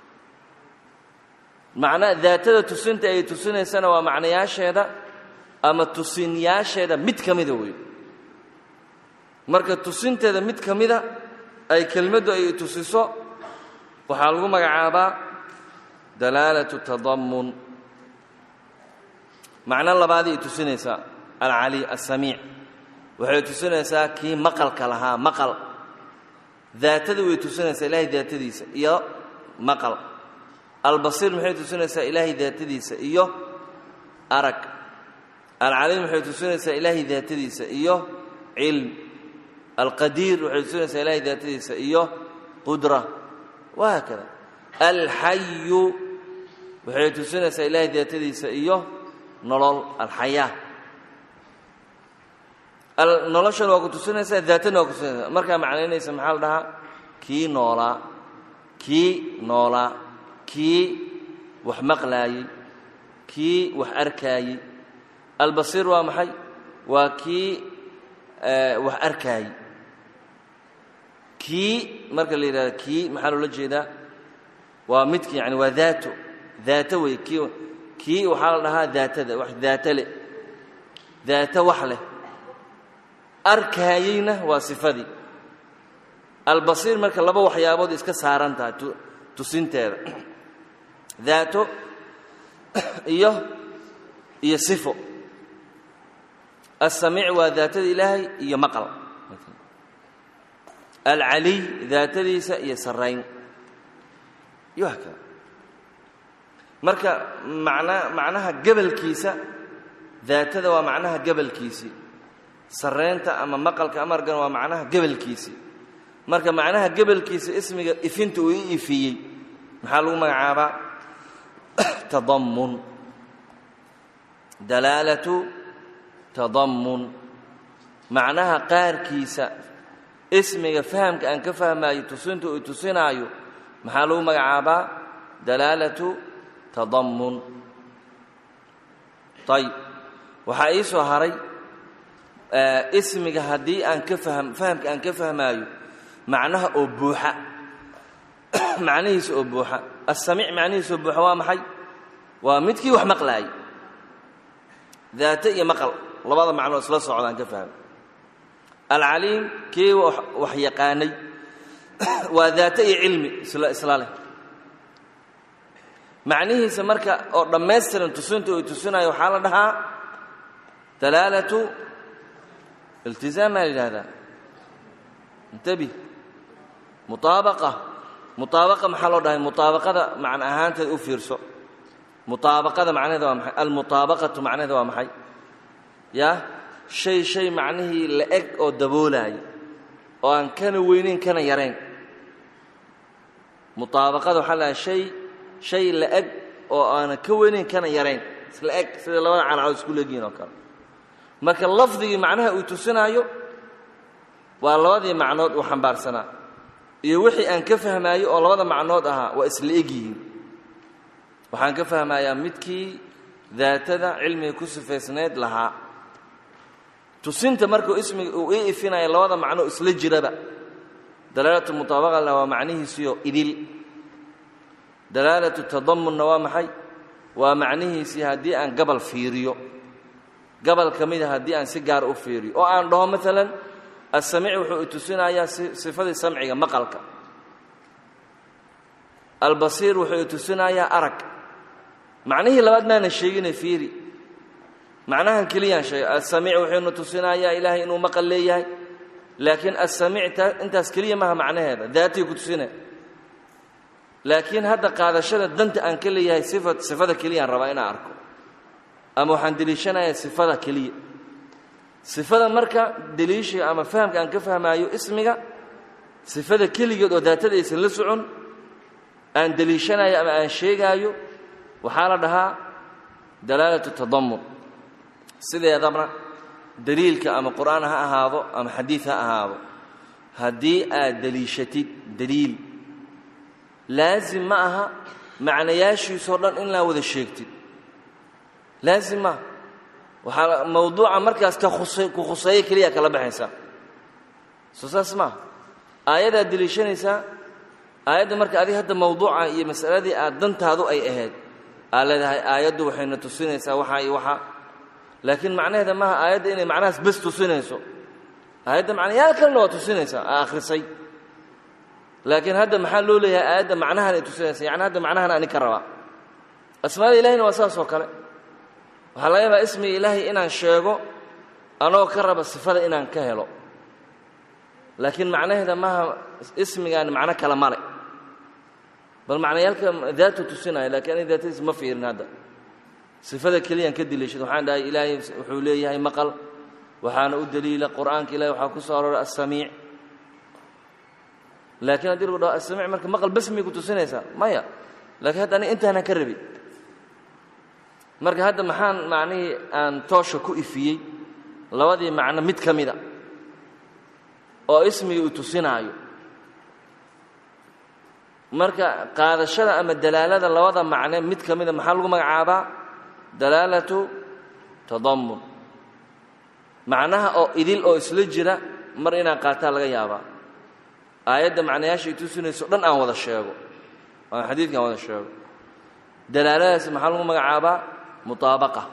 macna daatada tusinta ay tusinaysana waa macnayaasheeda ama tusinyaasheeda mid ka mida wey marka tusinteeda mid ka mida ay kelmaddu ay tusiso waxaa lagu magacaabaa dalaalatu tadammun macno labaadii ay tusinaysaa alcali alsamiic waxay tusinaysaa kii maqalka lahaa maqal daatadii way tusinaysaa ilaahay daatadiisa iyo maqal albasiir maxay tusinaysaa ilaahay daatadiisa iyo arag alcaliim waxay tusinaysaa ilaahay daatadiisa iyo cilm alqadiir waxay tusinaysaa ilaahay daatadiisa iyo qudra wahaakada alxayu waxay tusinaysaa ilaahay daatadiisa iyo nolol alxayaa noloshan waa ku tusinaysaa daatana waa ku tusinaysaa markaa macnaynaysa maxaa la dhahaa kii noolaa kii noolaa kii wax maqlaayey kii wax arkaayey albasiir waa maxay waa kii wax arkaayey kii marka la yidhahdo kii maxaa loola jeedaa waa midki yani waa daato daato wey kii kii waxaa la dhahaa daatada wax daato leh daato wax leh arkaayeyna waa sifadii albasiir marka laba waxyaabood iska saaran tahay tusinteeda daato iyo iyo sifo alsamiic waa daatada ilaahay iyo maqal alcaliy daatadiisa iyo sarayn iyo hakada marka mana macnaha gebalkiisa daatada waa macnaha gebalkiisii sarraynta ama maqalka amargan waa macnaha gebalkiisii marka macnaha gebalkiisa ismiga ifinta uu i ifiyey maxaa lagu magacaabaa tadammun dalaalatu tadammun macnaha qaarkiisa ismiga fahamka aan ka fahmaayo tusinta uu tusinaayo maxaa lagu magacaabaa dalaalatu tadammun ayb waxaa ii soo haray ismiga haddii aan ka faham fahamka aan ka fahmaayo macnaha oo buuxa macnihiisa oo buuxa assamiic macnihiisa oo buuxa waa maxay waa midkii wax maqlaayay daate iyo maqal labada macnoo isla socdaan ka fahmay alcaliim kii wax yaqaanay waa daate iyo cilmi isla isla leh macnihiisa marka oo dhammaystiran tusinta uu tusinayo waxaa la dhahaa dalaalatu iltizaam maa la yidhahdaa intabi muaabaqa muaabaqa maxaa loo dhahay muaabaqada macna ahaanteed u fiirso muaabaqada macnaheeda waa maxay almuaabaqatu macnaheeda waa maxay ya shay shay macnihii la eg oo daboolaaya oo aan kana weynayn kana yarayn muaabaqada waxaa la dhahay shay shay la eg oo aanan ka weynayn kana yarayn isla eg sida labada calacdood isku leegyihin oo kale marka lafdigii macnaha uu tusinaayo waa labadii macnood uu xambaarsanaa iyo wixii aan ka fahmaayo oo labada macnood ahaa waa isla egyihiin waxaan ka fahmayaa midkii daatada cilmiga ku sifaysnayd lahaa tusinta markuu ismiga uu ii ifinaya labada macnoo isla jiraba dalaalatu mutaabaqana waa macnihiisiyo idil dalaalatu tadamunna waa maxay waa macnihiisii haddii aan gabal fiiriyo gabal ka mida haddii aan si gaar u fiiriyo oo aan dhaho maalan asamiic wuxuu i tusinayaa sifadii samciga maqalka albasiir wuxuu i tusinayaa arag macnihii labaad maana sheegine fiiri macnahan keliyaan sheegay asamiic wuxuuna tusinayaa ilaahay inuu maqal leeyahay laakiin asamiic intaas keliya maha macnaheeda daatii ku tusine laakiin hadda qaadashada danta aan ka leeyahay sifa sifada keliyaan rabaa inaan arko ama waxaan deliishanayaa sifada keliya sifada marka deliishiga ama fahamka aan ka fahmaayo ismiga sifada keligeed oo daatada aysan la socon aan deliishanayo ama aan sheegaayo waxaa la dhahaa dalaalatu tadamun sideedabna deliilka ama qur'aan ha ahaado ama xadiid ha ahaado haddii aad deliishatid deliil laasim ma aha macnayaashiisoo dhan in laa wada sheegtid laasim maaha waxaa mawduuca markaas ka khusay ku khuseeyo keliya kala baxaysaa soo saas maaha aayadaad deliishanaysaa aayadda marka adiga hadda mawduuca iyo masaladii aad dantaadu ay ahayd aad leedahay aayaddu waxayna tusinaysaa waxaa iyo waxaa laakiin macnaheeda maaha aayadda inay macnahaas bes tusinayso aayadda macnayaal kalena waa tusinaysaa aa akhrisay laakiin hadda maxaa loo leeyahay aayadda macnahan ay tusinaysa yani hadda macnahan ani ka rabaa asmaada ilahina waa saas oo kale waxaa laga yaabaa ismiga ilaahay inaan sheego anoo ka raba sifada inaan ka helo laakiin macnaheeda maaha ismigaani macno kale male bal macnayaalka daatu tusinaya lakiin ani daatadiis ma fiirin hadda sifada keliyaan ka diliishad waxaan dhahay ilaahay wuxuu leeyahay maqal waxaana u daliila qur'aanka ilahay waxaa ku soo arooray assamiic laakiin haddii lagu dhaho assamiic marka maqal bas miyay ku tusinaysaa maya laakiin hadda ani intaanaan ka rabi marka hadda maxaan macnihii aan toosha ku ifiyey labadii macno mid ka mida oo ismigii uu tusinaayo marka qaadashada ama dalaalada labada macne mid ka mida maxaa lagu magacaabaa dalaalatu tadammun macnaha oo idil oo isla jira mar inaan qaataa laga yaabaa aayadda macnayaashay tusinayso dhan aan wada sheego aan xadiidka aan wada sheego dalaaladaas maxaa lagu magacaabaa mutaabaqa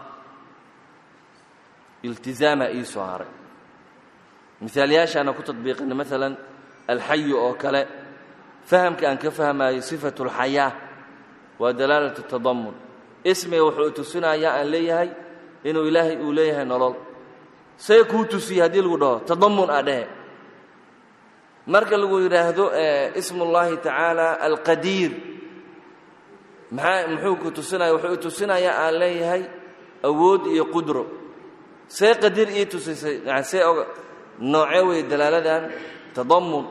iltizaama ii soo haray misaalyaashaana ku tadbiiqina maalan alxayu oo kale fahamka aan ka fahmaayo sifatu اlxayaa waa dalaalatu tadamun ismiga wuxuu tusinayaa aan leeyahay inuu ilaahay uu leeyahay nolol see kuu tusiye haddii lagu dhaho tadamun a dhehe marka lagu yidhaahdo ismu اllahi tacaala alqadiir maxaa muxuu ku tusinaya wuxuu tusinayaa aan leeyahay awood iyo qudro see qadiir ii tusisay yani see oga noocee wey dalaaladan tadamun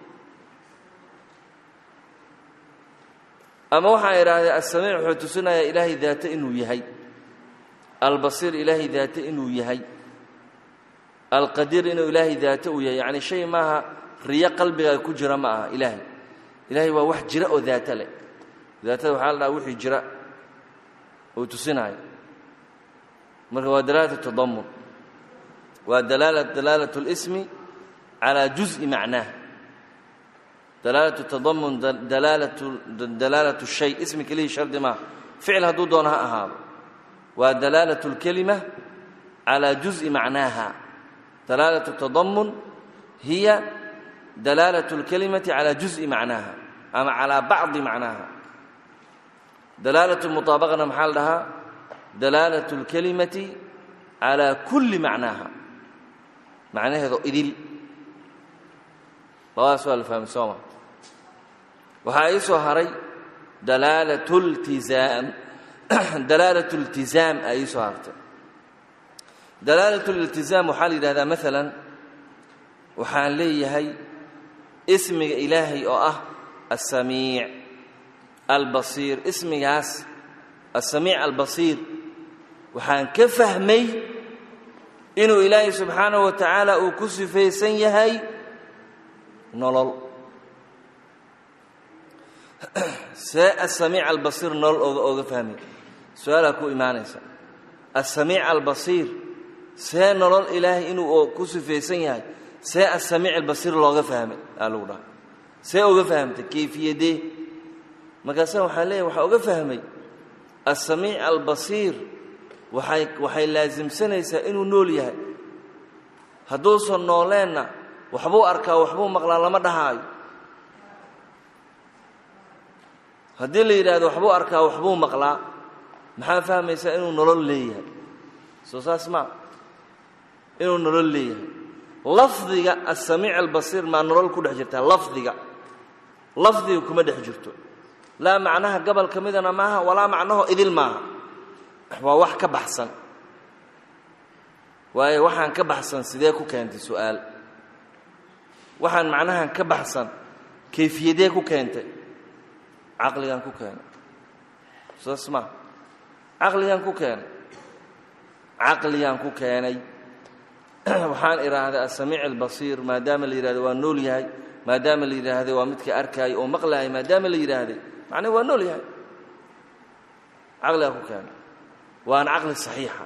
ama waxaa idhaahdee assamiic wuxuu tusinayaa ilaahay daate inuu yahay albasiir ilaahay daate inuu yahay alqadiir inuu ilaahay daate uu yahay yacni shay maaha riyo qalbigaa ku jira ma aha ilaahay ilaahay waa wax jira oo daate leh daatada waxaa la dhaha wixii jira uu tusinaayo marka waa dalaalatu tadamun waa dalaala dalaalatu اlismi calaa juز'i macnaah dalaalatu tadamun dalaalatu dalaalatu shay ismi kelihii shardi maaha ficil hadduu doono ha ahaado waa dalaalatu اlkelima calaa juز'i macnaaha dalaalatu tadamun hiya dalaalatu اlkelimati calaa juز'i macnaaha ama calaa bacdi macnaaha dalaalatu muطaabaqana maxaa la dhahaa dalaalatu اlkelimati calaa kulli macnaaha macnaheedo idil labadaas waa la fahmay sooma waxaa ii soo haray dalaalatu ltizaam dalaalatu اltizaam aa ii soo hartay dalaalatu liltizaam waxaa la yidhahdaa maalan waxaan leeyahay ismiga ilaahay oo ah assamiic albasiir ismigaas assamiic albasiir waxaan ka fahmay inuu ilaahay subxaanaه wa tacaala uu ku sifaysan yahay nolol see asamiic albasiir nolol oga oga fahmay su-aalaa ku imaanaysa asamiic albasiir see nolol ilaahay inuu ku sifaysan yahay see asamiic albasiir looga fahmay aa lagu dhaha see oga fahamtay kayfiyadee markaasa waxaa leeyahy waxaa oga fahmay asamiic albasiir waxay waxay laasimsanaysaa inuu nool yahay hadduusan nooleenna waxbuu arkaa waxbuu maqlaa lama dhahaayo haddii la yidhaahdo waxbuu arkaa waxbuu maqlaa maxaa fahmaysaa inuu nolol leeyahay soo saas maa inuu nolol leeyahay lafdiga asamiic albasiir maa nolol ku dhex jirtaa lafdiga lafdiga kuma dhex jirto laa macnaha gobol ka midana maaha walaa macnaho idil maaha waa wax ka baxsan waayo waxaan ka baxsan sidee ku keentay su'aal waxaan macnahan ka baxsan kayfiyadee ku keentay caqligan ku keenay saas maa caqligan ku keenay caqligan ku keenay waxaan idhaahday asamiic albasiir maadaama la yidhahdo waa nool yahay maadaama la yidhaahday waa midka arkaayay oo maqlaayay maadaama la yidhaahday macnaa waa nool yahay caqligan ku keenay waana caqli saxiixa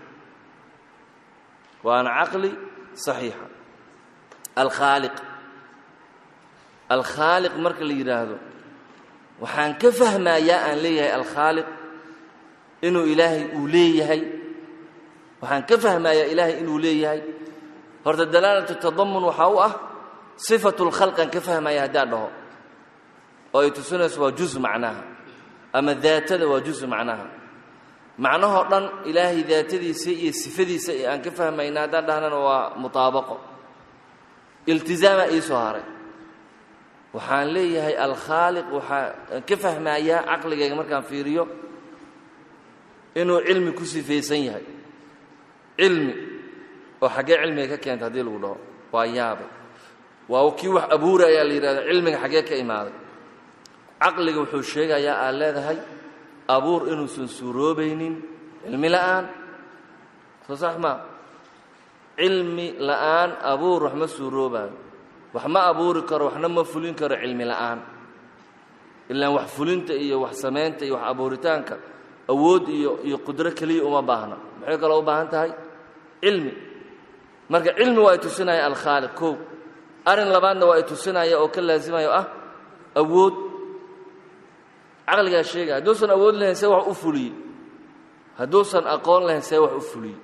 waana caqli saxiixa alkhaaliq alkhaaliq marka la yidhaahdo waxaan ka fahmayaa aan leeyahay alkhaaliq inuu ilaahay uu leeyahay waxaan ka fahmayaa ilaahay inuu leeyahay horta dalaalatu tadamun waxaa u ah sifatu lkhalqan ka fahmaya haddaan dhaho oo ay tusinayso waa juz macnaha ama daatada waa juz macnaha macnahoo dhan ilaahay daatadiisa iyo sifadiisa ee aan ka fahmayna haddaan dhahnana waa mutaabaqo iltizaamaa ii soo haray waxaan leeyahay alkhaaliq waxaa ka fahmayaa caqligayga markaan fiiriyo inuu cilmi ku sifaysan yahay cilmi oo xaggee cilmiga ka keenta haddii lagu dhaho waa yaabay waa kii wax abuura ayaa la yidhahda cilmiga xaggee ka imaaday caqliga wuxuu sheegayaa aad leedahay abuur inuusan suuroobaynin cilmi la'aan soo sax maa cilmi la'aan abuur wax ma suuroobaayo wax ma abuuri karo waxna ma fulin karo cilmi la'aan ilaan wax fulinta iyo wax samaynta iyo wax abuuritaanka awood iyo iyo qudro keliya uma baahna maxay kaloo u baahan tahay cilmi marka cilmi waa ay tusinaya alkhaaliq kow arrin labaadna waa ay tusinaya oo ka laasimayo ah awood caqligaa sheegaya hadduusan awood lahayn see wax u fuliyey hadduusan aqoon lahayn see wax u fuliyey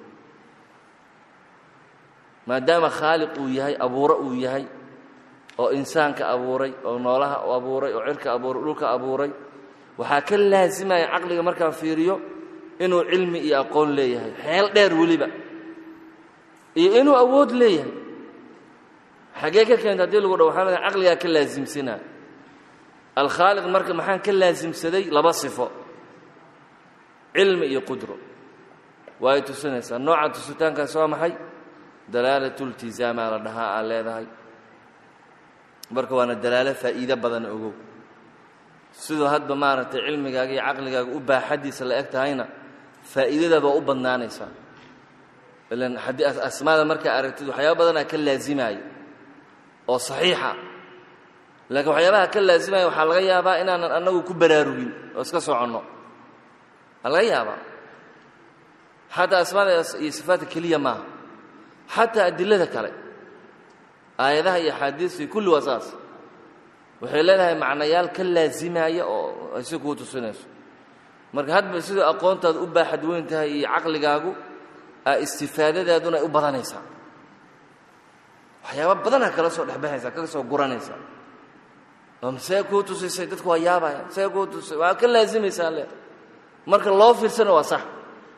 maadaama khaaliq uu yahay abuuro uu yahay oo insaanka abuuray oo noolaha abuuray oo cirka abuuray dhulka abuuray waxaa ka laasimaya caqliga markaan fiiriyo inuu cilmi iyo aqoon leeyahay xeel dheer weliba iyo inuu awood leeyahay xaggee ka keenta haddii lagu dha waxaan leedahay caqligaa ka laasimsinaa alkhaaliq marka maxaan ka laasimsaday laba sifo cilmi iyo qudro waa ay tusinaysaa nooca tusitaankaas waa maxay dalaalatultizaamaa la dhahaa aad leedahay marka waana dalaalo faa'iido badan ogow siduu hadba maaragtay cilmigaaga iyo caqligaaga u baaxaddiisa la eg tahayna faa'iidadaad waa u badnaanaysaa ilan haddii asmaada markaa aragtid waxyaaba badanaa ka laasimaaya oo saxiixa laakiin waxyaabaha ka laasimaya waxaa laga yaabaa inaanan annagu ku baraarugin oo iska soconno waa laga yaabaa xataa asmaada iyo sifaadka keliya maaha xataa adilada kale aayadaha iyo axaadiistii kulli waa saas waxay leedahay macnayaal ka laasimaya oo ay si kuu tusinayso marka hadba siduu aqoontaadu u baaxad weyn tahay iyo caqligaagu istifaadadaaduna ay u badanaysaa waxyaaba badanaa kala soo dhexbaxaysaa kaga soo guranaysaa oo see kuu tusisay dadku waa yaabaya see kuu tusisay waa ka laasimaysaa le marka loo fiirsana waa sax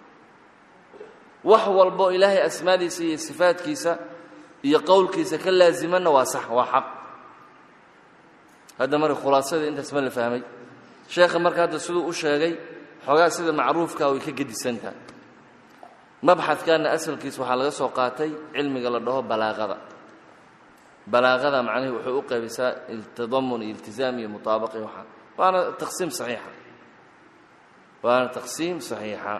wax walbo ilaahay asmaadiisa iyo sifaadkiisa iyo qowlkiisa ka laasimanna waa sax waa xaq hadda marka khulaasadii intaas ma la fahmay sheekha marka hadda siduu u sheegay xoogaa sida macruufkaa way ka gedisan tahay mabxadkanna asalkiis waxaa laga soo qaatay cilmiga la dhaho balaaqada balaaqada macnihi wuxuu u qaybisaa tadamun iyo iltizaam iyo mutaabaqi waxaa waana taqsiim saxiixa waana taqsiim saxiixa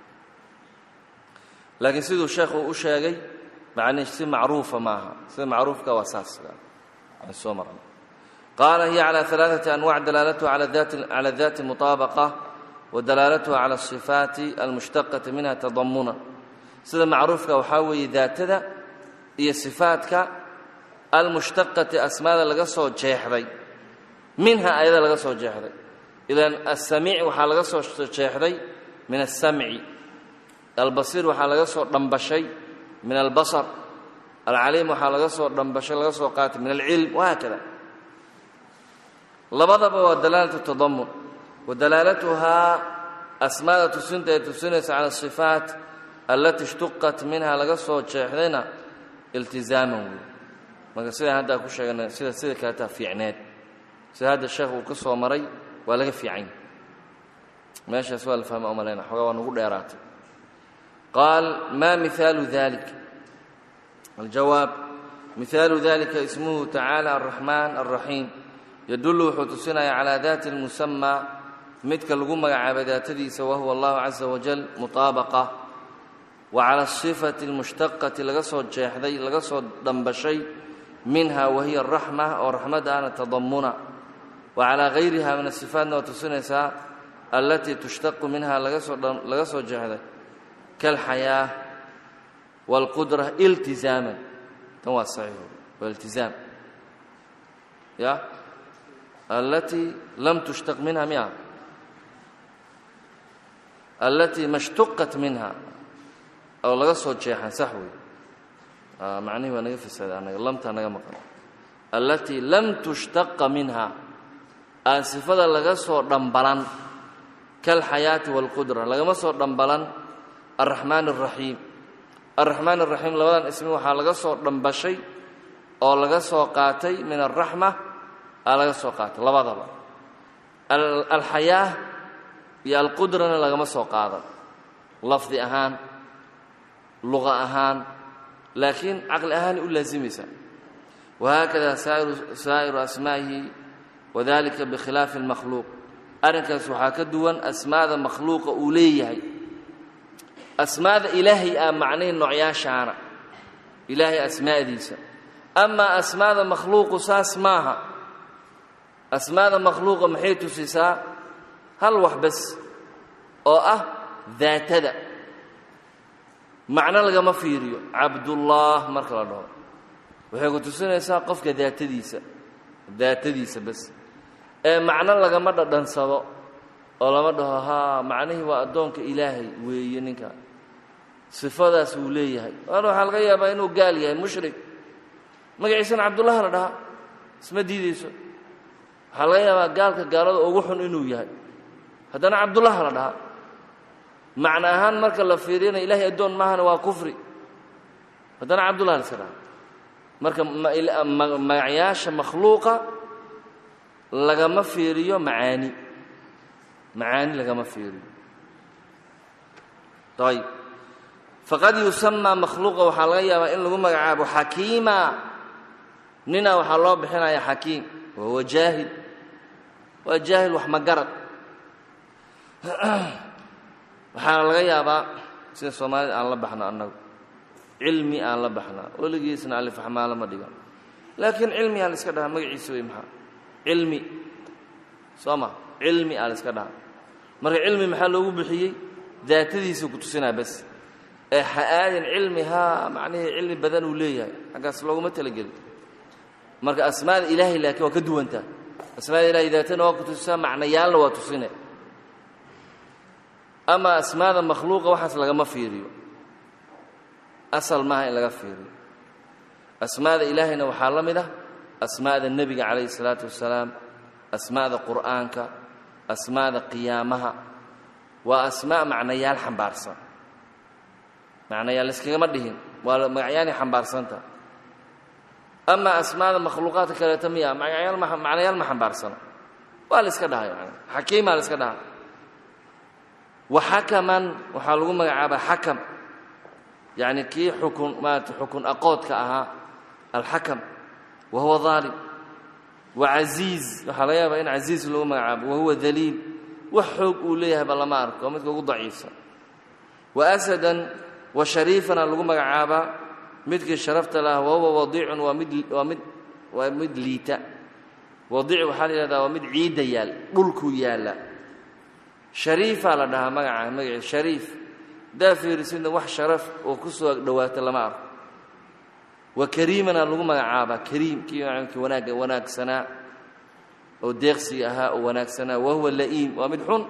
laakiin siduu sheekhu u sheegay macnihi si macruufa maaha sida macruufka waa saas aan soo marnay qaala hiya calى ثalaaثaةi anwac dalaalatuha calى daati mطaabaqa wadalaalatuha calى الصifaati almushtaqati minha tadamuna sida macruufka waxaa weeye daatada iyo sifaadka almushtaqati asmaada laga soo jeexday minha ayada laga soo jeexday idan asamiic waxaa laga soo jeexday min aلsamci albasiir waxaa laga soo dhambashay min albasar alcaliim waxaa laga soo dhambashay laga soo qaatay min alcilm wahaakada labadaba waa dalaalatu tadamun wa dalaalatuhaa asmaada tusinta ee tusinaysa cala asifaat allatii ishtuqat minha laga soo jeexdayna iltizaaman wey marka sidaan haddaa ku sheeganay sida sida kaletaa fiicneed sida hadda sheekh uu ka soo maray waa laga fiicany meeshaas waa la fahma o malayna xoogaa waa nagu dheeraatay qaal ma mihaalu dalik aljawaab mihaalu dalika ismuhu tacaala alraxmaan alraxiim yadullu wuxuu tusinaya calaa daati اlmusamaa midka lagu magacaabay daatadiisa wahuwa allahu caza wajal mutaabaqa wa cala asifati اlmushtaqati laga soo jeexday laga soo dhambashay minha wahiya araxma oo raxmadda ana tadamuna wa calaa gayriha min asifaatna waa tusinaysaa allatii tushtaqu minha laga soo jeexday kalxayaa wاlqudra iltizaaman tan waa saxiix waa iltizaam ya التي لم تشتق منها مئة التي ما اشتقت منها أو laga soo jeexan sax wey macnihi waa naga fasaada anaga lamtaa naga maqan التي لم تشتق منها aan sifada laga soo dhambalan kalxayaati waalqudra lagama soo dhambalan alraxmaan alraxiim alraxmaan alraxiim labadan ismi waxaa laga soo dhambashay oo laga soo qaatay min alraxma aa laga soo qaatay labadaba alxayaa iyo alqudrana lagama soo qaadan lafdi ahaan luqa ahaan laakiin caqli ahaanay u laasimaysaa wahaakada saa'iru asmaa'ihi wadalika bikhilaafi اlmakhluuq arrinkaas waxaa ka duwan asmaada makhluuqa uu leeyahay asmaada ilaahay ah macnahi noocyaashaana ilaahay asmaa'diisa amaa asmaada makhluuqu saas maaha asmaada makhluuqa maxay tusisaa hal wax bas oo ah daatada macno lagama fiiriyo cabdullaah marka la dhaho waxay ku tusinaysaa qofka daatadiisa daatadiisa bas ee macno lagama dhadhansado oo lama dhaho haa macnihii waa addoonka ilaahay weeye ninka sifadaas wuu leeyahay waana waxaa laga yaabaa inuu gaal yahay mushrik magaciisana cabdullah la dhahaa isma diidayso waxaa laga yaabaa gaalka gaalada ugu xun inuu yahay haddana cabdullah la dhahaa macno ahaan marka la fiiriyana ilaahay addoon maahana waa kufri haddana cabdullah la iska dhahaa marka magacyaasha makhluuqa lagama fiiriyo macaani macaani lagama fiiriyo ayb faqad yusamaa makhluuqa waxaa laga yaabaa in lagu magacaabo xakiima nina waxaa loo bixinaya xakiim wahuwa jaahil waa jaahil wax magarad waxaana laga yaabaa sida soomaalida aan la baxno annagu cilmi aan la baxnaa weligiisna alifaxmaalo ma dhigan laakiin cilmi aa la iska dhahaa magaciisa wey maxaa cilmi soo ma cilmi aa la iska dhahaa marka cilmi maxaa loogu bixiyey daatadiisa ku tusinaa bas ee ha aadin cilmi haa macnihii cilmi badan uu leeyahay xaggaas looguma talagelin marka asmaada ilaahay laakiin waa ka duwantaa asmaada ilahay daatana waa ku tusisaa macnayaalna waa tusine ama asmaada makhluuqa waxaas lagama fiiriyo asal maaha in laga fiiriyo asmaada ilaahayna waxaa la mid ah asmaada nebiga calayhi isalaatu wassalaam asmaada qur'aanka asmaada qiyaamaha waa asmaa macnayaal xambaarsan macnayaal iskagama dhihin waa magacyaanay xambaarsanta ama asmaada makhluuqaadka kaleeto miya magayaal macnayaal ma xambaarsana waa la iska dhaha yani xakiimaa la iska dhaha waxakaman waxaa lagu magacaabaa xakam yacni kii xukun maarata xukun aqoodka ahaa alxakam wa huwa daalim wa casiiz waxaa laga yaabaa in casiiz lagu magacaabo wa huwa daliil wax xoog uu leeyahayba lama arko midka ugu daciifsan wa asadan wa shariifana lagu magacaabaa midkii sharafta laha wa huwa wadiicun waa mid waa mid waa mid liita wadiic waxaa la yihahdaa waa mid ciidda yaal dhulkuu yaalla shariifaa la dhahaa magaca magaciis shariif haddaa fiirisidna wax sharaf oo ku soo agdhowaata lama arko wa kariimana lagu magacaabaa kariim kii kii wanaagga wanaagsanaa oo deeqsiga ahaa oo wanaagsanaa wa huwa la'iim waa mid xun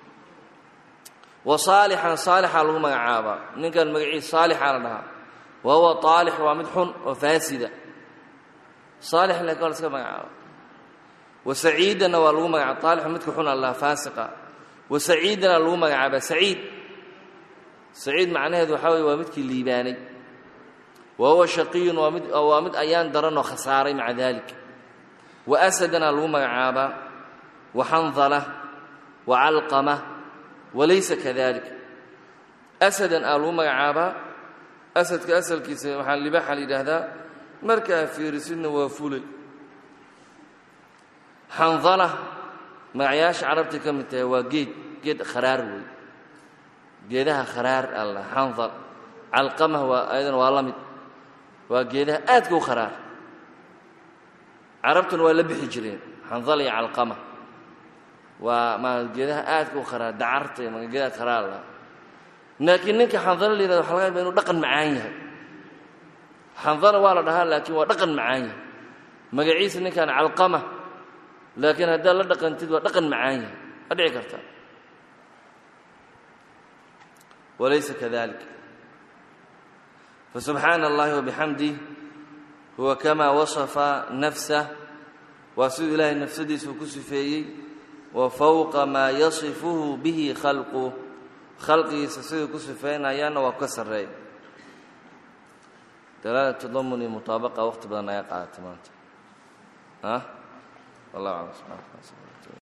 wa saalixan saalixaa lagu magacaabaa ninkan magaciis saalixaa la dhahaa wa huwa aalix waa mid xun oo faasida saalix laakiin waa la iska magacaaba wa saciidanna waa lagu magacaaba aalixu midka xun allah faasiqa wa saciidana lagu magacaabaa saciid saciid macnaheedu waxaa weye waa midkii liibaanay wa huwa shaqiyun waa mid waa mid ayaan daranoo khasaaray maca dalik wa asadana lagu magacaabaa wa xandala wa calqama walaysa kadalik asadan aa lagu magacaabaa asadka asalkiisa waxaa libaaxa la yidhaahdaa markaa fiirisidna waa fulay xandala magacyaasha carabtay ka mid tahay waa geed geed kharaar wey geedaha kharaar alla xandal calqamah waa ayadana waa la mid waa geedaha aadka u kharaar carabtuna waa la bixi jireen xandal iyo calqama waa ma geedaha aadka u kharaar dacarta iyo geedaha kharaar la laakiin ninka xandalo la yihahdo waxa laga yaba inuu dhaqan macaan yahay xandala waa la dhahaa laakiin waa dhaqan macaan yahay magaciisa ninkan calqama laakiin haddaad la dhaqantid waa dhaqan macaan yahay ma dhici karta walaysa kadalik fasubxaana اllahi wabixamdih huwa kamaa wasafa nafsah waa siduu ilaahay nafsadiisa uu ku sifeeyey wa fowqa maa yasifuhu bihi khalquh khalqigiisa siduu ku sifaynayaanna waa ka sarreey dalaala tadamun iyo mutaabaqa waqti badan ayaa qaadatay maanta ah wallah aclam subxana